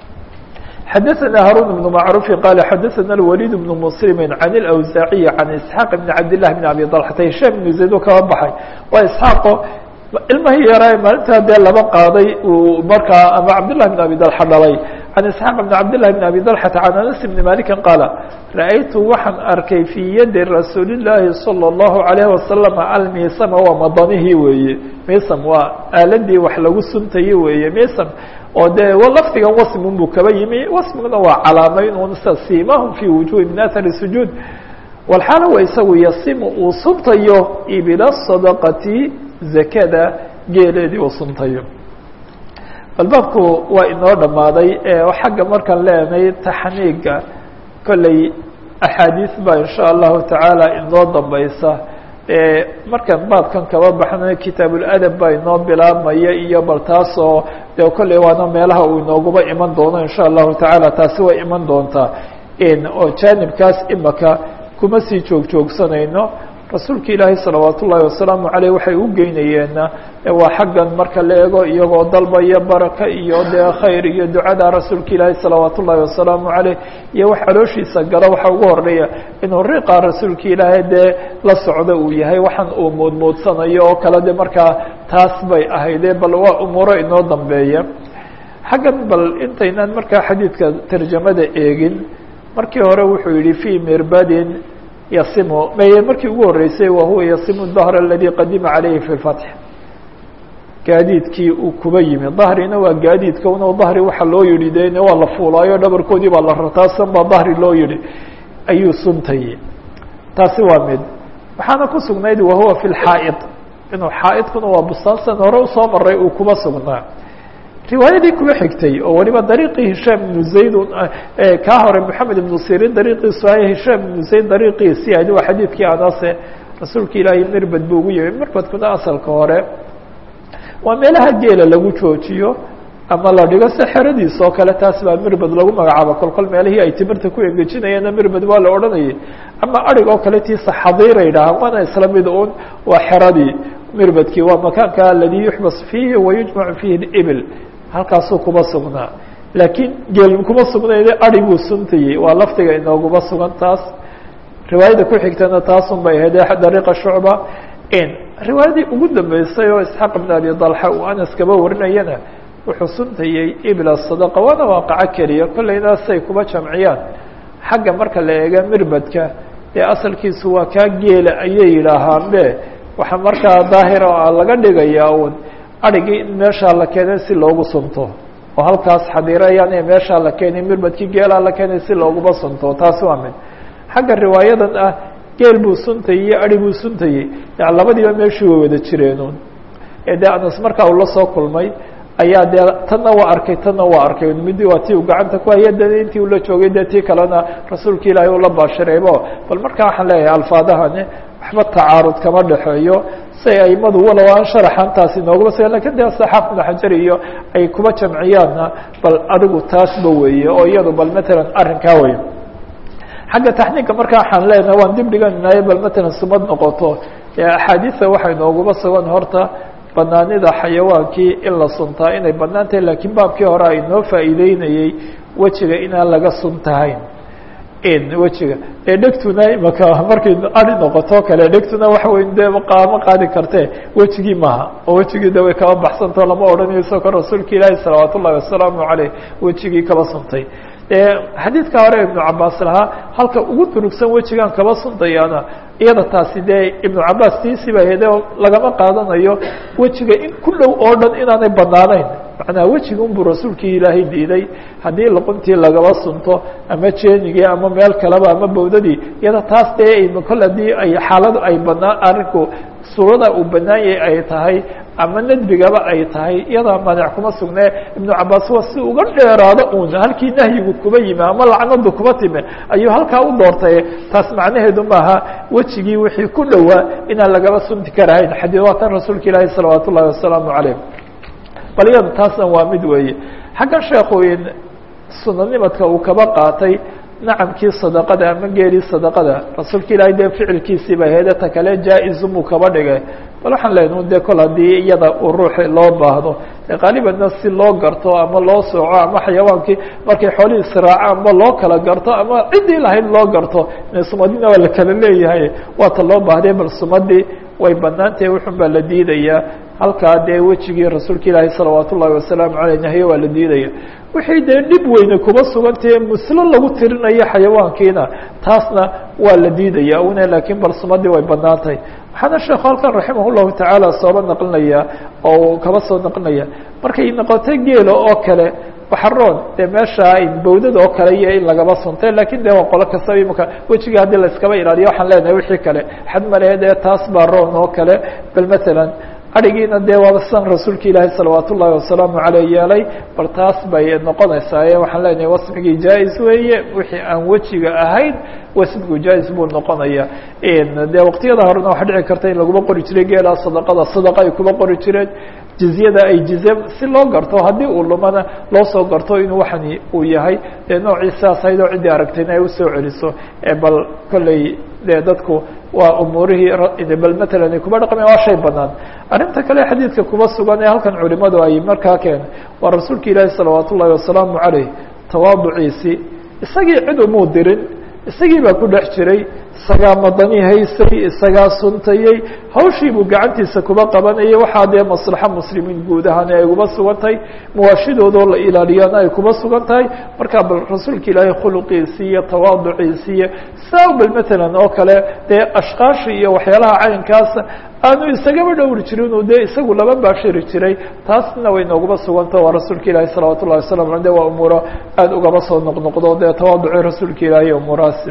xadaثna haruن بن macrufi qala xadaثna الwlيd بن mslimi عan الأwsaaعiyi عan isxaaq بn cabd لlah بn abi طلxata hishaam بn zayd oo kaba baxay waa isxaaqo ilmahii yaraa maalintaa dee laba qaaday uu markaa ama cabdالlahi بn abi dalxa dhalay can isxaaq bn cabdالlahi bn abi dalxata can anas bni maliki qaala ra'aytu waxaan arkay fii yadi rasuuli الlaahi salى الlahu عalayه wasalam almisama waa madanihii weeye misam waa aaladii wax lagu suntaye weeye misam oo dee lafdigan wasmun buu kaba yimi wasmiguna waa calaamayn un sida simahum fi wujuhi min athari sujuud walxaala wa isagu yasimu uu suntayo ibila sadaqati zakada geeleedii uu suntayo bal baabku waa inoo dhammaaday xagga markaan leenahay taxniiga kolley axaadiis baa insha allahu tacaala inoo dambaysa markaan baabkan kaba baxna kitaabuladab baa inoo bilaabmaya iyo bal taasoo de kolley waana meelaha uu inooguba iman doono insha allahu tacaala taasi way iman doontaa oo jaanibkaas imaka kuma sii joog joogsanayno rasuulka ilaahay salawaat ullaahi wasalaamu caleyh waxay u geynayeenna waa xaggan marka la eego iyagoo dalbaya baraka iyo dee khayr iyo ducada rasuulka ilaahay salawaat ullaahi wasalaamu caleyh iyo wax calooshiisa gala waxa ugu horeeya inuu riqa rasuulka ilaahay dee la socdo uu yahay waxaan uu moodmoodsanayo oo kale de markaa taas bay ahayde bal waa umuuro inoo dambeeya xaggan bal intaynaan markaa xadiidka tarjamada eegin markii hore wuxuu yihi fii mirbadin yasimu maye markii ugu horeysay wa huwa yasimu dahr aladi qadima calayhi fi lfatx gaadiidkii uu kuba yimi dahrina waa gaadiidka un dahri waxa loo yihi de waa la fuulaayo dhabarkoodii baa la rataasan baa dahri loo yihi ayuu suntayey taasi waa mid waxaana ku sugnayd wahuwa fi lxaa'id inuu xaa'idkuna waa bustaansan hore usoo maray uu kuba sugnaa riwaayadii kuba xigtay oo waliba dariiqii hishaam ibnu zayd kaa hore moxamed ibnu sirin dariiqiisu ay hishaam ibnu zayd dariiqiisi adi waa xadiidkii anase rasuulka ilaahay mirbad buu ugu yimi mirbadkuna asalka hore waa meelaha geela lagu joojiyo ama la dhigo se xeradiis oo kale taas baa mirbad lagu magacaabo kol kol meelihii ay timirta ku engejinayeena mirbad waa la odhanayay ama arig oo kale tiisa xadiiray dhahaan waana isla mid un waa xeradii mirbadkii waa makaanka aladi yuxbas fiihi wayujmacu fiihi ibil halkaasuu kuma sugnaa laakiin geel kuma sugnayne ari buu suntayey waa lafdiga inooguma sugan taas riwaayada ku xigtana taasun bay ahayd dariiqa shucba riwaayadii ugu dambeysay oo isxaaq ibn abi dalxa uu anas kaba warinayana wuxuu suntayey ibla sadaqa waana waaqaco keliya kollayna say kuba jamciyaan xagga marka la eega mirbadka dee asalkiisu waa kaa geela ayay yidhaahaan be waxaa markaa daahira laga dhigayaa un arigii in meeshaa la keenay si loogu sunto oo halkaas xadiirayaan ee meeshaa la keenay mirbadkii geelaa la keenay si looguma sunto taasi waa mid xagga riwaayadan ah geel buu suntayey iyo ari buu suntayey yan labadiiba meeshii way wada jireenun ee dee anas markaa uu la soo kulmay ayaa dee tanna waa arkay tanna waa arkay midi waa tii uu gacanta ku haya dana intii ula joogay dee tii kalena rasuulka ilaahay ula baashiraybo bal markaa waxaan leeyahay alfaadahani waxba tacaarud kama dhexeeyo say aimadu walow aan sharaxan taasi nooguma sugan lakin dee saxaaf ibnu xajar iyo ay kuba jamciyaanna bal adigu taasba weeye oo iyadu bal matalan arrinkaa wey xagga taxniinka marka waxaan leenahay waan dib dhiganay bal matalan sumad noqoto axaadiisa waxay nooguma sugan horta banaanida xayawaankii in la suntaa inay banaan tahay lakiin baabkii hore ay noo faa'iideynayey wejiga inaan laga suntahayn wejiga ee dhegtuna imaka markay ari noqoto kale dhegtuna waxa wey de qaama qaadi karte wejigii maaha oo wejigii de way kaba baxsantao lama odhanayo isagoo ka rasuulka ilaahi salawaat ullahi wasalaamu caleyh wejigii kaba suntay xadiidka hore ibnu cabaas lahaa halka ugu durugsan wejigan kaba suntayaana iyada taasi dee ibnu cabaas tiisiba hede lagama qaadanayo wejiga in ku dhow oo dhan inaanay banaanayn macnaa wejiga unbuu rasuulkii ilaahay diiday haddii luquntii lagaba sunto ama jeenigii ama meel kaleba ama bawdadii iyada taas dee kol haddii ay xaaladu ay banaan arrinku suurada uu banaanyay ay tahay ama nadbigaba ay tahay iyadaa maanic kuma sugnee ibnu cabaas waa si uga dheeraado un halkii nahyigu kuba yimi ama lacnadu kuba time ayuu halkaa u doortay taas macnaheedu maaha wejigii wixii ku dhowaa inaan lagaba sunti karahayn xadii waa tan rasuulka ilaahi salawaat ullahi wasalaamu caleyh bal iyada taasna waa mid weeye xaggan sheekooyin sunanimadka uu kaba qaatay nacamkii sadaqada ama geelii sadaqada rasuulka ilaahay dee ficilkiisiiba heedata kale jaa-izumuu kaba dhigay bal waxaan leenahu de kol haddii iyada uu ruuxi loo baahdo dee qaalibanna si loo garto ama loo sooco ama xayawaankii markay xoolihii israaco ama loo kala garto ama ciddii lahayd loo garto sumadina waa la kala leeyahay waata loo baahday bal sumadii way banaan tahay wuxun baa la diidayaa halkaa dee wejigii rasuulka ilaahi salawaat ullahi wasalaamu caleyh nahye waa la diidaya wixii dee dhib weyne kuma sugantahe muslo lagu tirinayo xayawaankiina taasna waa la diidaya una laakiin balsumadii way banaan tahay waxaana sheekhu halkan raximah llahu tacaala sooba naqlinaya oo kaba soo naqlinaya markay noqotay geela oo kale baxaroon dee meesha bawdada oo kale iyo in lagaba suntay lakin de waa qolo kastaba imika wejiga haddii laiskaba ilaaliyo waxaan leenahay wixii kale xad male dee taas baa roon oo kale bal matalan arigiina dee waaba sidan rasuulka ilaahi salawaat ullahi wasalaamu aleyh yeelay bal taas bay noqonaysaa e waxaan leenahay wasmigii jaa-is weeye wixii aan wejiga ahayn wasmigu jaa-is buu noqonaya dee waqtiyada horena waxa dhici karta in laguma qori jiray geela sadaqada sadaqa ay kuma qori jireen jizyada ay jizye si loo garto haddii uu lumana loo soo garto inuu waxani uu yahay dee noocii sidaas ahayd oo ciddii aragtayna ay usoo celiso bal kolley dee dadku waa umuurihii bal matalan ay kuma dhaqmeen waa shay banaan arrinta kale xadiidka kuma sugan ee halkan culimadu ay markaa keen waa rasuulka ilaahi salawaat ullahi wasalaamu caleyh tawaaduciisii isagii cid umuu dirin isagii baa ku dhex jiray isagaa madani haysay isagaa suntayey hawshii buu gacantiisa kuba qabanayay waxaa dee maslaxo muslimiin guud ahaan ay uba sugan tahay muwaashidoodoo la ilaaliyana ay kuba sugan tahay marka bal rasuulka ilaahay khuluqiisi iyo tawaaduciisi iyo saa bal matalan oo kale dee ashkaashi iyo waxyaalaha caynkaasa aanu isagaba dhowri jirin uu dee isagu laba baashiri jiray taasna way noogaba suganta waa rasuulka ilaahi salawaat ullahi wasalam ale de waa umuuro aada ugaba soo noqnoqdo dee tawaaduci rasuulka ilaahi umuurahaas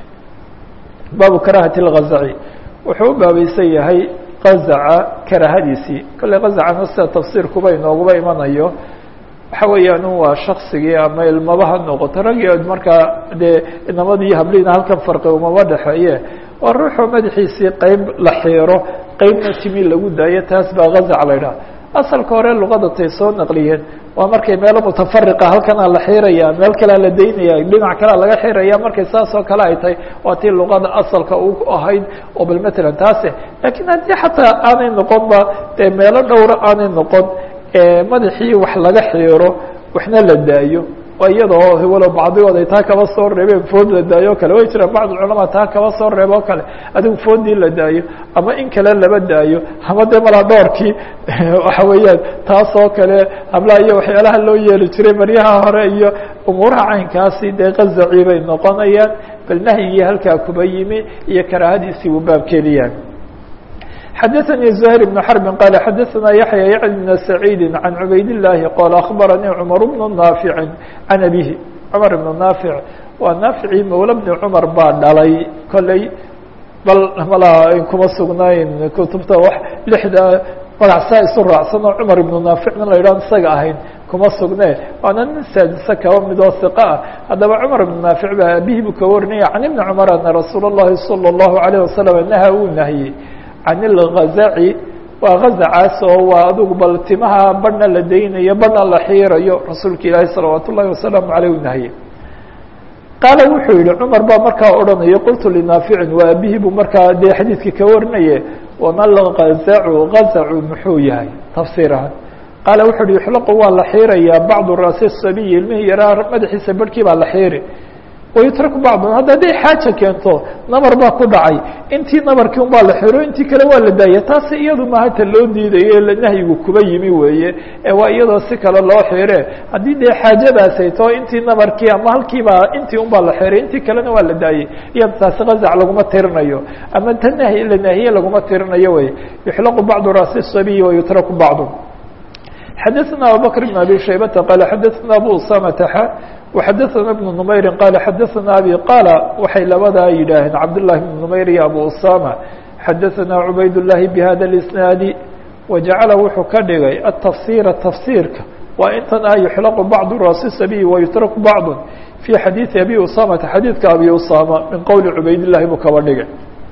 baabu karahati اlgazaci wuxuu u baabaysan yahay qazaca karahadiisii kolley qazacana sida tafsiirkuba inooguba imanayo waxa weeyaan waa shaksigii ama ilmaba ha noqoto ragii markaa dee inamadii habliina halkan farqi umaba dhexeeye waa ruuxoo madaxiisii qeyb la xiiro qeybna timi lagu daayo taas baa gazac la ydhaha asalka hore luqadatay soo naqliyeen waa markay meelo mutafariqa halkanaa la xiiraya meel kalea la daynaya dhinac kalea laga xiraya markay saas oo kale ay tahay waa tii luqada asalka u ahayd oo bal matalan taase lakiin haddii xataa aanay noqon ba dee meelo dhowra aanay noqon madaxii wax laga xiiro waxna la daayo iyadoo walow bacdigood ay taa kaba soo reebeen food la daayo o kale way jiraan bacd culamaa taa kaba soo reeb oo kale adigu foodii la daayo ama in kale laba daayo ama dee malaa dhoorkii waxa weeyaan taas oo kale hablaha iyo waxyaalaha loo yeeli jiray maryaha hore iyo umuuraha caynkaasi dee qazacii bay noqonayaan bal nahyigii halkaa kuba yimi iyo karaahadiisii buu baabkeediyaan xdثnي زهير بن حرب قال xdثna يحيى يعن بن سعيد عن عbayd اللhi qال أخبرني cمر بن نافع عن أبيه cمر بن نافع waa ناaفعii mولى بن cمر baa dhalay koley bal mala kuma sugnayn kutubta w لحda magac saa isu raacsan oo cمر بن نافعna la yidhah isaga ahayn kuma sugne waana nin saadise kaba midoo ثiق ah haddaba cمر بن نافع ba abihii buu ka warinaya عن بن cمر أن رasuul الlahi صلى الله عليه وسلم نهى uu نahyey can ilgazaci waa gazacaas oo waa adugu bal timaha badhna la daynayo badhna la xiirayo rasuulka ilaahi salawaat ullahi wasalaamu aleyh u nahye qaala wuxuu yihi cumar baa markaa odhanaya qultu linaaficin waa abihii buu markaa dee xadiidkii ka warinaye wama lgazacu gazacu muxuu yahay tafsiir ahaan qaala wuxuu yihi yuxlaqu waa la xiirayaa bacdu raasi sabiyi ilmihii yaraa madaxiisa barhkii baa la xiiri wayutraku bacdun hadda hadday xaaja keento nabar baa ku dhacay intii nabarkii un baa la xiro intii kale waa la daaya taasi iyadu maaha ta loo diidayo nahyigu kuba yimi weeye ee waa iyadoo si kale loo xire haddii dee xaajadaasay too intii nabarkii ama halkiibaa intii un baa la xiray intii kalena waa la daayey iyada taasi gazac laguma tirinayo ama ta nahy la naahiye laguma tirinayo wey yuxlaqu bacdu raasi sabiyi wayutraku bacdu xadaثna abubakr بn abi shaybata qala xadaثna abu usamata xa وxadaثna بن نmayri qala xadaثna abi qala waxay labadaa yidhaaheen cabdالlahi بn نmayr iyo abu usama xadaثna cubayd الlahi bhada الاسnaadi wajacala wuxuu ka dhigay atafsira tafsiirka waa intan ah yuxlaqu bacdu raasi sabiy wayutraku bacd fi xadiiثi abi usamata xadiidka abi usama min qowli cubayd الlahi buu kaba dhigay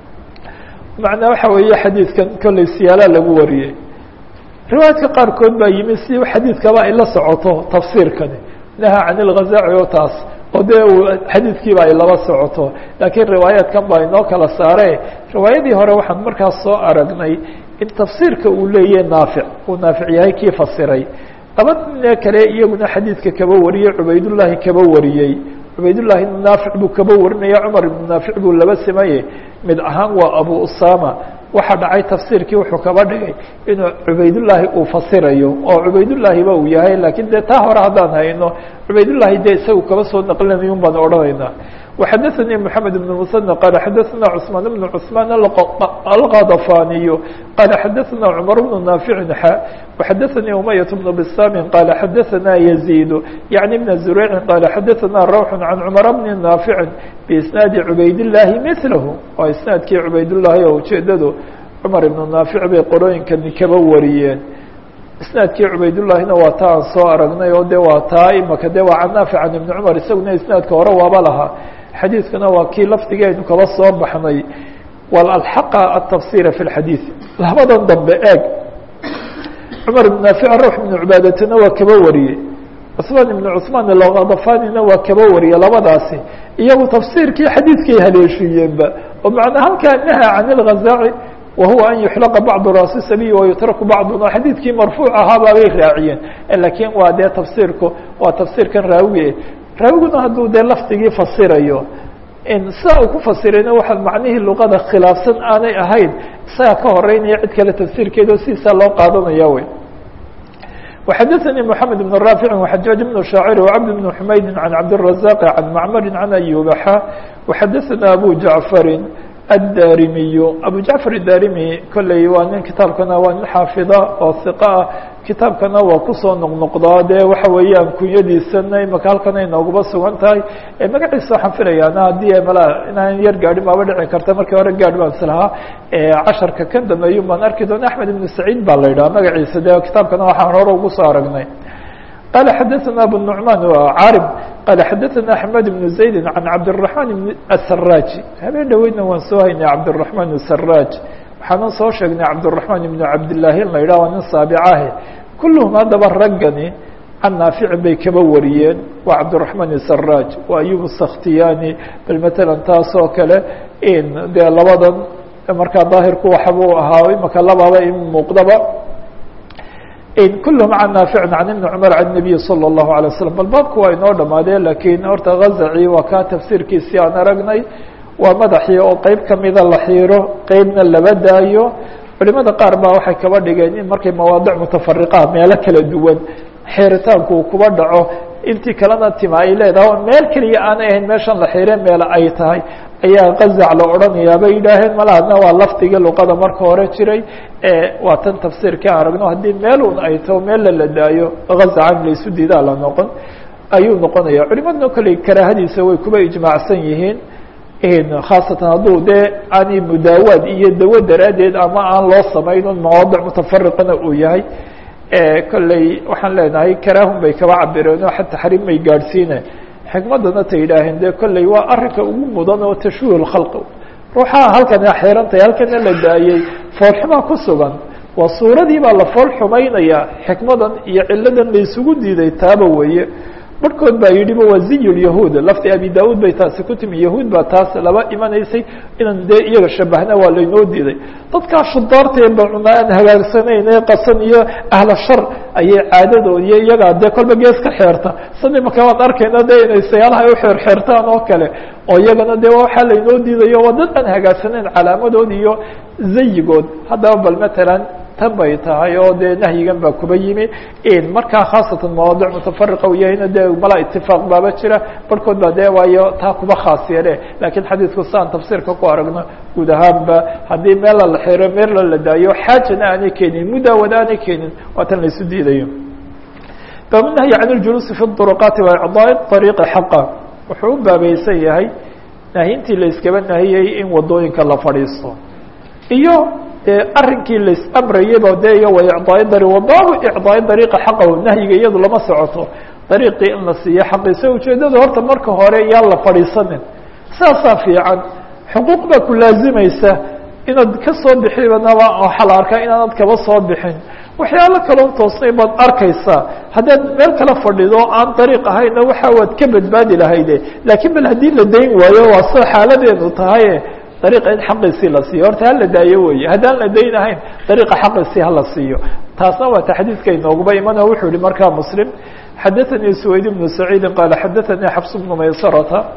macnaa waxa weeye xadiidkan kolley siyaala lagu wariyey riwaayadka qaarkood baa yimi si xadiidkaba ay la socoto tafsiirkani naha can ilgazaci oo taas oo dee xadiidkiiba ay laba socoto laakiin riwaayaadkan baa inoo kala saare riwaayadii hore waxaan markaas soo aragnay in tafsiirka uu leeyahay naafic uu naafic yahay kii fasiray laba nin kale iyaguna xadiidka kaba wariyey cubaydullaahi kaba wariyey cubaydullaahi naafic buu kaba warinaya cumar ibnu naafic buu laba simaye mid ahaan waa abu usama waxa dhacay tafsiirkii wuxuu kaba dhigay inuu cubaydullaahi uu fasirayo oo cubaydullaahiba uu yahay lakiin dee taa hore haddaan hayno cubaydullaahi dee isagu kaba soo naqlinayun baan odhanaynaa وxadثnي محamed بن مسنى qال xadثna cثmaan بن cثmaan الغضفاniy qال xadثna cمر بن ناaفع x وxadثnي أمyة بن بsاm qال xadثna يزيد يعني بن زريع qال xadثna روح عن cمر بن ناaفع بإسناaد عubaydاللahi مثlh waa isنaadkii عubaydاللahi oo ujeedadu cمر بن ناaفع bay qorooyinkani kaba wariyeen isnaadkii cubaydullaahina waa taa aan soo aragnay oo de waa taa imaka de waa can naafic can ibni cumar isaguna isnaadka hore waaba lahaa xadiidkuna waa kii lafdigii aynu kaba soo baxnay walalxaqa atafsira fi lxadiid labadan dambe eeg cumar ibn naafic ruux ibnu cubaadatana waa kaba wariyey cusmaan ibnu cusmaan alghadafanina waa kaba wariyey labadaasi iyagu tafsiirkii xadiidkay haleeshiiyeenba oo macnaa halkaa naha can ilghazaaci wahuwa an yuxlaqa bacdu raasi sabiy wayutraku bacduna xadiidkii marfuuc ahaabaa bay raaciyeen lakiin waa dee tafsiirku waa tafsiirkan raawige raawiguna hadduu dee lafdigii fasirayo sidaa uu ku fasirayna waxa macnihii luqada khilaafsan aanay ahayn isagaa ka horeynaya cid kale tafsiirkeeda o sidiisaa loo qaadanaya wey وxadثnي محamed بن رافع وxajاaج بن شhaacر وcبد بن حmaydi عan cabdالرaزاq عan macmr عan أyubaxa وxadثna أbو jaعفari الdarimiy abu jacfar الdarimi kolley waa nin kitaabkana waa nin xaafida oo hiqa ah kitaabkana waa kusoo noqnoqdaa dee waxa weeyaan kunyadiisana imaka halkan ay nooguba sugan tahay magaciisa waxaan filayaana haddii mala inaan yar gaadhin baaba dhici karta markii hore gaadh baan islahaa casharka kan dambeeyun baan arki doona axmed ibn saciid baa la yidhaha magaciisa de kitaabkana waxaan hore ugu soo aragnay قال xdثna أbو النعمان cاrب qال xdثna أحمد بن زaيد عن cabدالرحمن بن السراج habeen dhaweydna waan soo haynay cabدالرحمن السراج waxaanan soo sheegnay cabدالرحمن بن cabdاللahi in la yidhah waa nin saaبcahe kulهm haddaba raggani can naafici bay kaba wariyeen waa cabdالرحمن السراج waa أyub السkhtiyani bal mثalا taas oo kale dee labadan markaa daahirku waxbuu ahaa imaka lababa in muuqdaba kulhm can naafic can ibni cumar can nabiyi salى اllahu alay waslm bal baabku waa inoo dhamaadee lakiin horta gazaci waa kaa tafsiirkiisii aan aragnay waa madaxii oo qeyb kamida la xiiro qeybna laba daayo culimada qaar baa waxay kaba dhigeen in markay mawaadic mutafariqaha meelo kala duwan xeeritaanku uu kuba dhaco intii kalena tima ay leedahay meel keliya aanay ahayn meeshan la xiire meele ay tahay ayaa qazac la odhanayaa bay yidhaaheen malahadna waa lafdigii luqada marka hore jiray waa tan tafsiirkii aan aragno haddii meel un ay taho meella la daayo gazacan laysu diidaa la noqon ayuu noqonaya culimadna kolley karaahadiisa way kuba ijmaacsan yihiin khaasatan hadduu dee aanay mudaawaad iyo dawo daraaddeed ama aan loo samayn un mawaadic mutafariqana uu yahay kolley waxaan leenahay karaahun bay kaba cabireen oo xata taxriim may gaadhsiine xikmadana ta yidhaaheen de kolley waa arrinka ugu mudan oo tashwiih lkhalq ruuxaha halkana xirantahay halkana la daayey foolxumaa ku sugan waa suuradii baa la fool xumaynaya xikmadan iyo ciladan la isugu diiday taaba weeye barhkood baa yidhiba waa ziy lyahuud lafti abi da-uud bay taasi ku timi yahuud baa taas laba imanaysay inaan dee iyaga shabahna waa laynoo diiday dadkaa shudaartee bacuna aan hagaagsanayn ee qasan iyo ahla shar ayay caadadood iyo iyagaa dee kolba gees ka xeerta sani marka waan arkayna de inay sayaalaha ay uxeer xeertaan oo kale oo iyagana dee waxaa laynoo diidayo waa dad aan hagaagsanayn calaamadood iyo zayigood haddaba bal matalan tan bay tahay oo dee nahyigan baa kuba yimi markaa khaasatan mawaadic mutafariqa u yahayna dee mala itifaaq baaba jira barhkood baa dee waayo taa kuba khaas yeele lakiin xadiidku saan tafsiirka ku aragno guud ahaanba haddii meela la xiro meella la daayo xaajana aanay keenin mudaawada aanay keenin waa tan laysu diidayo baabu nahyi can اljuluusi fi duruqaati wa icdaaءi طariiqi xaqa wuxuu u baabaysan yahay nahyintii la iskaba nahiyey in wadooyinka la fadhiisto iyo dee arrinkii lais amrayaba de iyo wa icdaai dari wabaabu icdaai dariiqa xaqahu nahyiga iyadu lama socoto dariiqii in la siiyo xaqiisa ujeedada horta marka hore yaan la fadhiisanin saasaa fiican xuquuq baa ku laazimaysa inaad ka soo bixibanaba waxaa la arkaa inaanad kaba soo bixin waxyaalo kaloo toosnay baad arkaysaa haddaad meel kala fadhido aan dariiq ahayna waxa waad ka badbaadi lahayde laakiin bal haddii la dayn waayo waa sida xaaladeenu tahaye dariiqa in xaqiisii la siiyo horta hala daayo weeye haddaan la dayn ahayn dariiqa xaqiisii hala siiyo taasna waa ta xadiidka inooguba imano wuxuu yihi markaa muslim xadaثanii سwayd بن سacيidi qaala xadaثanii xfs بnu maysarata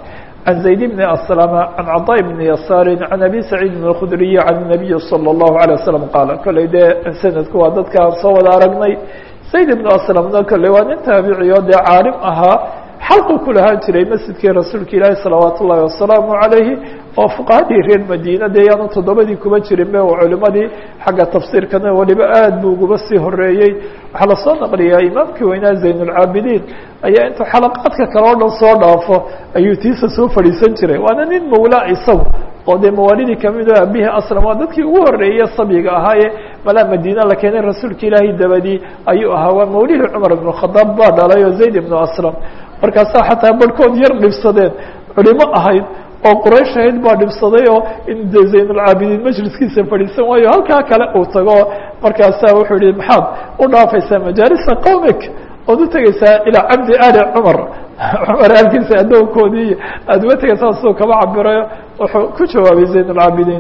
عن زayd بن أسلم عن cطاء بن يسار عن أbي سعيid الخdري عن النبي صلى الله عليه وسلم qاaل koley dee snadku waa dadkaan soo wada aragnay زayd بن أسلمna koley waa nin taaبiciyo dee caalim ahaa xalqu ku lahaan jiray masjidkii rasuulka ilaahi salawaat ullahi wasalaamu calayhi oo fuqahadii reer madiina dee yaanu toddobadii kuma jirin be oo culimadii xagga tafsiirkana waliba aad buu uguba sii horeeyey waxaa lasoo naqliyaa imaamkii weynaa zaynulcaabidiin ayaa intuu xalaqaadka kale oo dhan soo dhaafo ayuu tiisa soo fadhiisan jiray waana nin mawlaa isagu oo dee mawaalidii kamid oo abihi aslam waa dadkii ugu horeeye sabyiga ahaaye malaa madiina la keenay rasuulka ilaahi dabadii ayuu ahaa waa mawlihii cumar ibnu khadaab baa dhalay oo zayd ibnu aslam markaasaa xataa barhkood yar dhibsadeen culimo ahayd oo quraysh ahayd baa dhibsaday oo in de zaynulcaabidiin majliskiisa fadhiisan waayo halkaa kale uu tago markaasaa wuxuu yihi maxaad u dhaafaysaa majaalisa qowmik ood u tegeysaa ilaa cabdi ali cumar cumar aalkiisa addoonkoodii aada uga tegeysaa siduu kaba cabirayo wuxuu ku jawaabay zaynulcaabidiin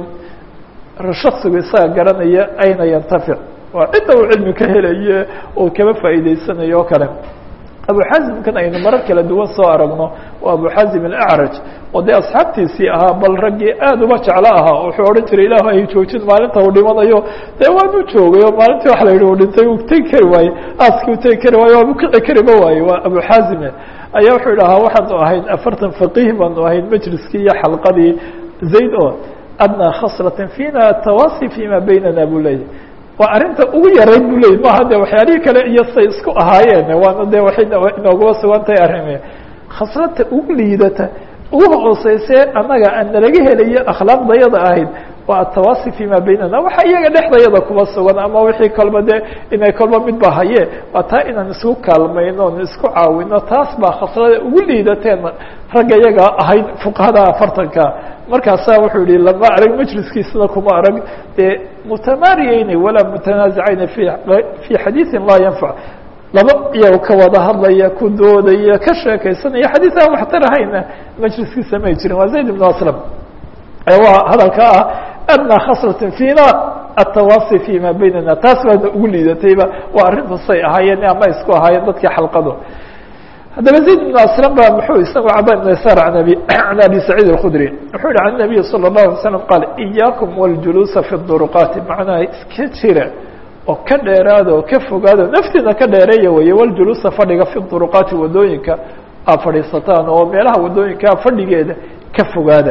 shaksigu isaga garanaya ayna yantafic waa cidda uu cilmi ka helaye oo kaba faa'iideysanayo oo kale abu xazimkan aynu marar kala duwan soo aragno waa abu xazim alacraj oo dee asxaabtiisii ahaa bal raggii aada uba jeclo ahaa wuxuu odhan jiray ilahu ay joojin maalinta uu dhimanayo dee waanu joogay oo maalintii waxa la yidhi uu dhintay uu tegi kari waaye aaskii u tegi kari waaye waabu kici kariba waaye waa abu xazime ayaa wuxuu idhahaa waxaanu ahayn afartan faqiih baanu ahayn majliskii iyo xalqadii zayd oo adnaa khaslatan fina atawasi fima baynana buu leeyahy waa arrinta ugu yarayd bu leeyay maaha de waxyaalihii kale iyo say isku ahaayeen waana de waxay inoogaba sugantahay arrime khaslata ugu liidata ugu hooseyse annaga aan nalaga helayo akhlaaqdayada ahayd waa atawasi fima baynana waxa iyaga dhexdayada kuba sugan ama wixii kolba de inay kolba midba haye waa taa inaan isku kaalmayno on isku caawino taas baa khaslada ugu liidateen ragga iyaga ahayd fuqahada afartanka markaasaa wuxuu yihi lama arag majliskiisna kuma arag dee mutamaariyeyni walaa mutanaasicayni fi fi xadiiثin laa yanfac laba iyago ka wada hadlaya ku doodaya ka sheekaysanaya xadiis aan waxtar ahayna majliskiisa may jirin waa zayd ibn aslam waa hadalka ah adnaa khaslatin fina atawasi fima baynana taas baana ugu liidatayba waa arrinta say ahaayeen ama isku ahaayeen dadkii xalqadu haddaba zayd ibn aslam ba muxuu isagu caba ibn yasar an abi can abi saciid alkhudri wuxuu yihi can nabiyi salى الlahu alay slam qaal iyaakum wاljuluusa fi duruqaati macnaha iska jira oo ka dheeraada oo ka fogaada naftiina ka dheereeya weeye waljuluusa fadhiga fi duruqaati wadooyinka aad fadhiisataan oo meelaha wadooyinkaa fadhigeeda ka fogaada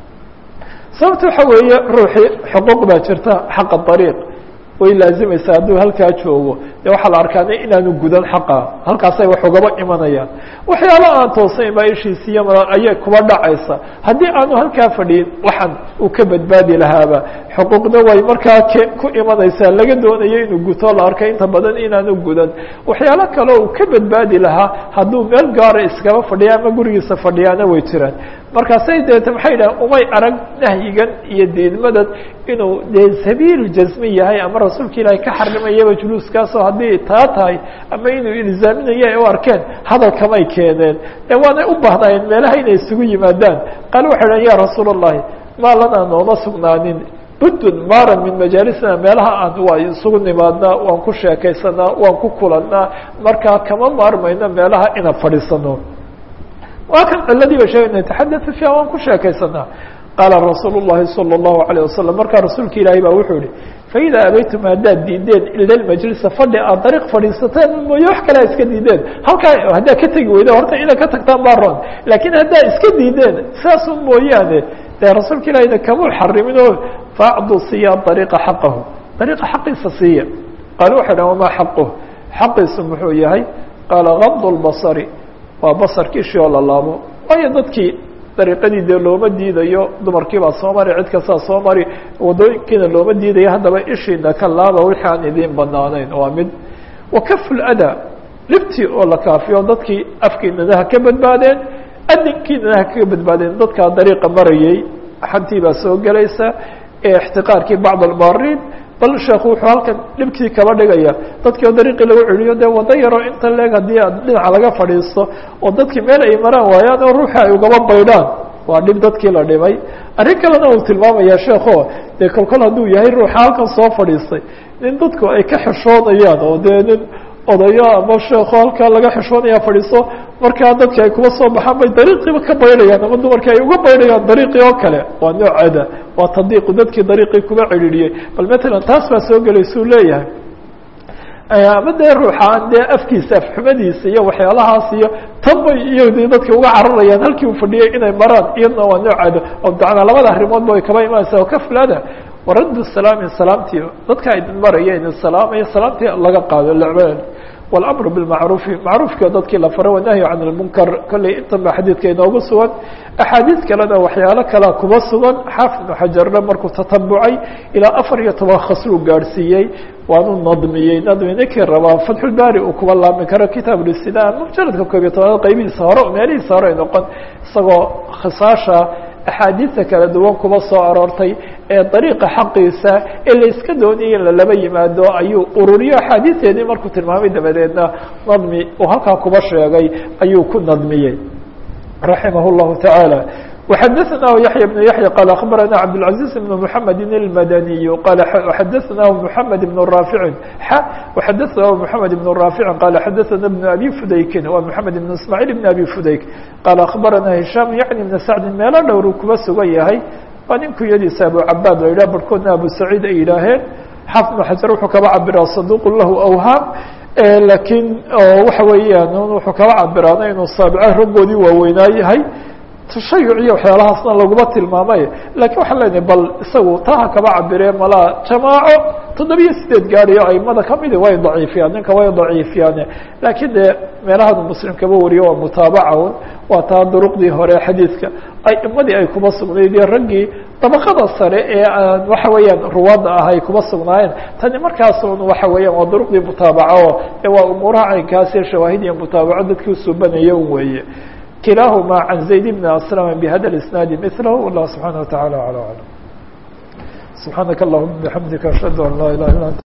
sababta waxa weeye ruuxii xuquuq baa jirta xaqa ariiq way laazimaysaa hadduu halkaa joogo de waxaa la arkaana inaanu gudan xaqa halkaasay wax ugaba imanayaan waxyaala aan toosayn baa ishiisiiya ayay kuba dhacaysa haddii aanu halkaa fadhiyin waxan uu ka badbaadi lahaaba xuquuqna way markaa k ku imanaysaa laga doonayo inuu guto la arkay inta badan inaanu gudan waxyaalo kale uu ka badbaadi lahaa hadduu meel gaara iskaba fadhiya ama gurigiisa fadhiyaana way jiraan markaasay deeta maxay dhahan umay arag nahyigan iyo diidmadan inuu dee sabiilu jasmi yahay ama rasuulka ilaahay ka xarimayaba juluuskaasoo haddii taa tahay ama inuu ilzaaminayo ay u arkeen hadal kamay keeneen ee waanay u baahnaayeen meelaha inay isugu yimaadaan qaal waxay dhahan ya rasuul allahi maa lanaa nooma sugnaanin buddun maran min majaalisina meelaha aan waa isugu nimaadnaa waan ku sheekaysanaa waan ku kulannaa markaa kama maarmayno meelaha inaan fadhiisano waa kan ciladiiba sheegay nataxadatu fiiha waan ku sheekaysanaa qaala rasuul الlahi salى الlahu عalيه wasalam markaa rasuulka ilaahay baa wuxuu yihi faida abaytum haddaad diideen ila majlisa fadhi aad dariiq fadhiisateen mooye wax kale iska diideen halkaa haddaad ka tegi weyda horta inaad ka tagtaan baa ron laakiin haddaad iska diideen saasun mooyaane dee rasuulka ilahayna kamuu xarimin oo faacdu siiya ariiqa xaqahu ariiqa xaqiisa siiya qaala waxay dhahan wamaa xaquh xaqiisu muxuu yahay qaala gamd اlbasari waa basarkii ishii oo la laabo waayo dadkii dariiqadii dee looma diidayo dumarkii baa soo mari cid kastaa soo mari wadooyinkiina looma diidayo haddaba ishiina ka laaba wixii aan idiin banaanayn waa mid wakafu ladaa dhibtii oo la kaafiyo dadkii afkiinana ha ka badbaadeen adinkiinana ha kaga badbaadeen dadkaa dariiqa marayay xantii baa soo gelaysa ee ixtiqaarkii bacd almaariin bal sheekhu wuxuu halkan dhibkii kaba dhigaya dadkii oo dariiqii lagu celiyo dee wado yaroo inta leeg haddii aad dhinaca laga fadhiisto oo dadkii meel ay maraan waayaan oo ruuxi ay ugaba baydhaan waa dhib dadkii la dhibay arrin kalena uu tilmaamaya sheekho dee kolkol hadduu yahay ruuxa halkan soo fadhiistay nin dadku ay ka xishoodayaan oo dee nin odayo ama sheeko halkaa laga xishoonaya fadhiiso markaa dadka ay kuba soo baxaan bay dariiqiiba ka baydhayaan ama dumarka ay uga baydhayaan dariiqii oo kale waa nooceeda waa tadiiqu dadkii dariiqii kuba cidhiidhiyey bal matalan taas baa soo gelaysuu leeyahay ama dee ruuxaan dee afkiisa afxumadiisa iyo waxyaalahaas iyo tanbay iyo de dadka uga cararayaan halkii uu fadhiyay inay maraan iyadna waa nooceeda oo dacnaa labada arrimoodba way kaba imanaysa oo ka fulada waraddu salaami salaamtii dadka idin maraya idin salaamaya salaamtii laga qaado lacbaan والأمر بالمعروف معروفka dadkii la faray والنهي عن المنكر kolley intan ba xadiidka inoogu sugan أxaadiiث kalena waxyaalo kalea kuba sugan xaafid بن xajarna markuu tatabucay ilaa afar iyo toban khasluu gaadhsiiyey waanu nadmiyey nadmi ninkii rabaa fatxulbari uu kuba laami karo kitaab الاstidaan mujaladka koob iyo tobanaad qaybihiisa hore meelihiisa hore ay noqon isagoo khisaasha axaadiista kala duwan kuba soo aroortay ee dariiqa xaqiisa ee la iska doonayay in lalaba yimaado ayuu ururiyo axaadiisteedii markuu tilmaamay dabadeedna nadmi uu halkaa kuba sheegay ayuu ku nadmiyey raximah الlahu taعaalى وxadثnah yaحyى بن yaحyى qال أخbarana cabdالعaزيز بن محamed الmadaniي qال xadثnah محamed بن rاafiع x وxadثnah محamed بن rاafiع qال xadثna بن أbي fudaykin wa محamed بن ismاعيل بن أbي fudayk qال أخbarana هiشhام yaعnي بن sacdi meelo dhowru kuba sugan yahay waa nin kunyadiisa abu cabaad la yidhah barhkoodna abu saciid ay yidhaaheen xaafid بن xajar wuxuu kaba cabiraa صaduq lahu awhaam lakiin waxa weeyaan wuxuu kaba cabiraana inuu saabica raggoodii waaweynaa yahay tashayuc iyo waxyaalahaasna laguma tilmaamay lakiin waxaan leenahay bal isagu taha kaba cabiree malaa jamaaco toddobiyo sideed gaadiyo aimada kamidi way daciifiyaan ninka way daciifiyaane laakiin dee meelahanu muslim kaba wariyo waa mutaabaca un waa taa duruqdii hore xadiidka aimadii ay kuba sugnayd iyo raggii dabaqada sare ee aan waxa weeyaan ruwaadda ah ay kuba sugnaayeen tani markaas un waxa weeyaan waa duruqdii mutaabaco ee waa umuuraha caynkaasi shawaahid iyo mutaabaco dadkii usubanaya un weeye kilahma عan زayd بn aslm bhada اisnaadi mثlh والlah subحanaه وataعalى عlى aعلم subحaanaka اllahuma بxamdika ashhadu an laa ilaha illa ant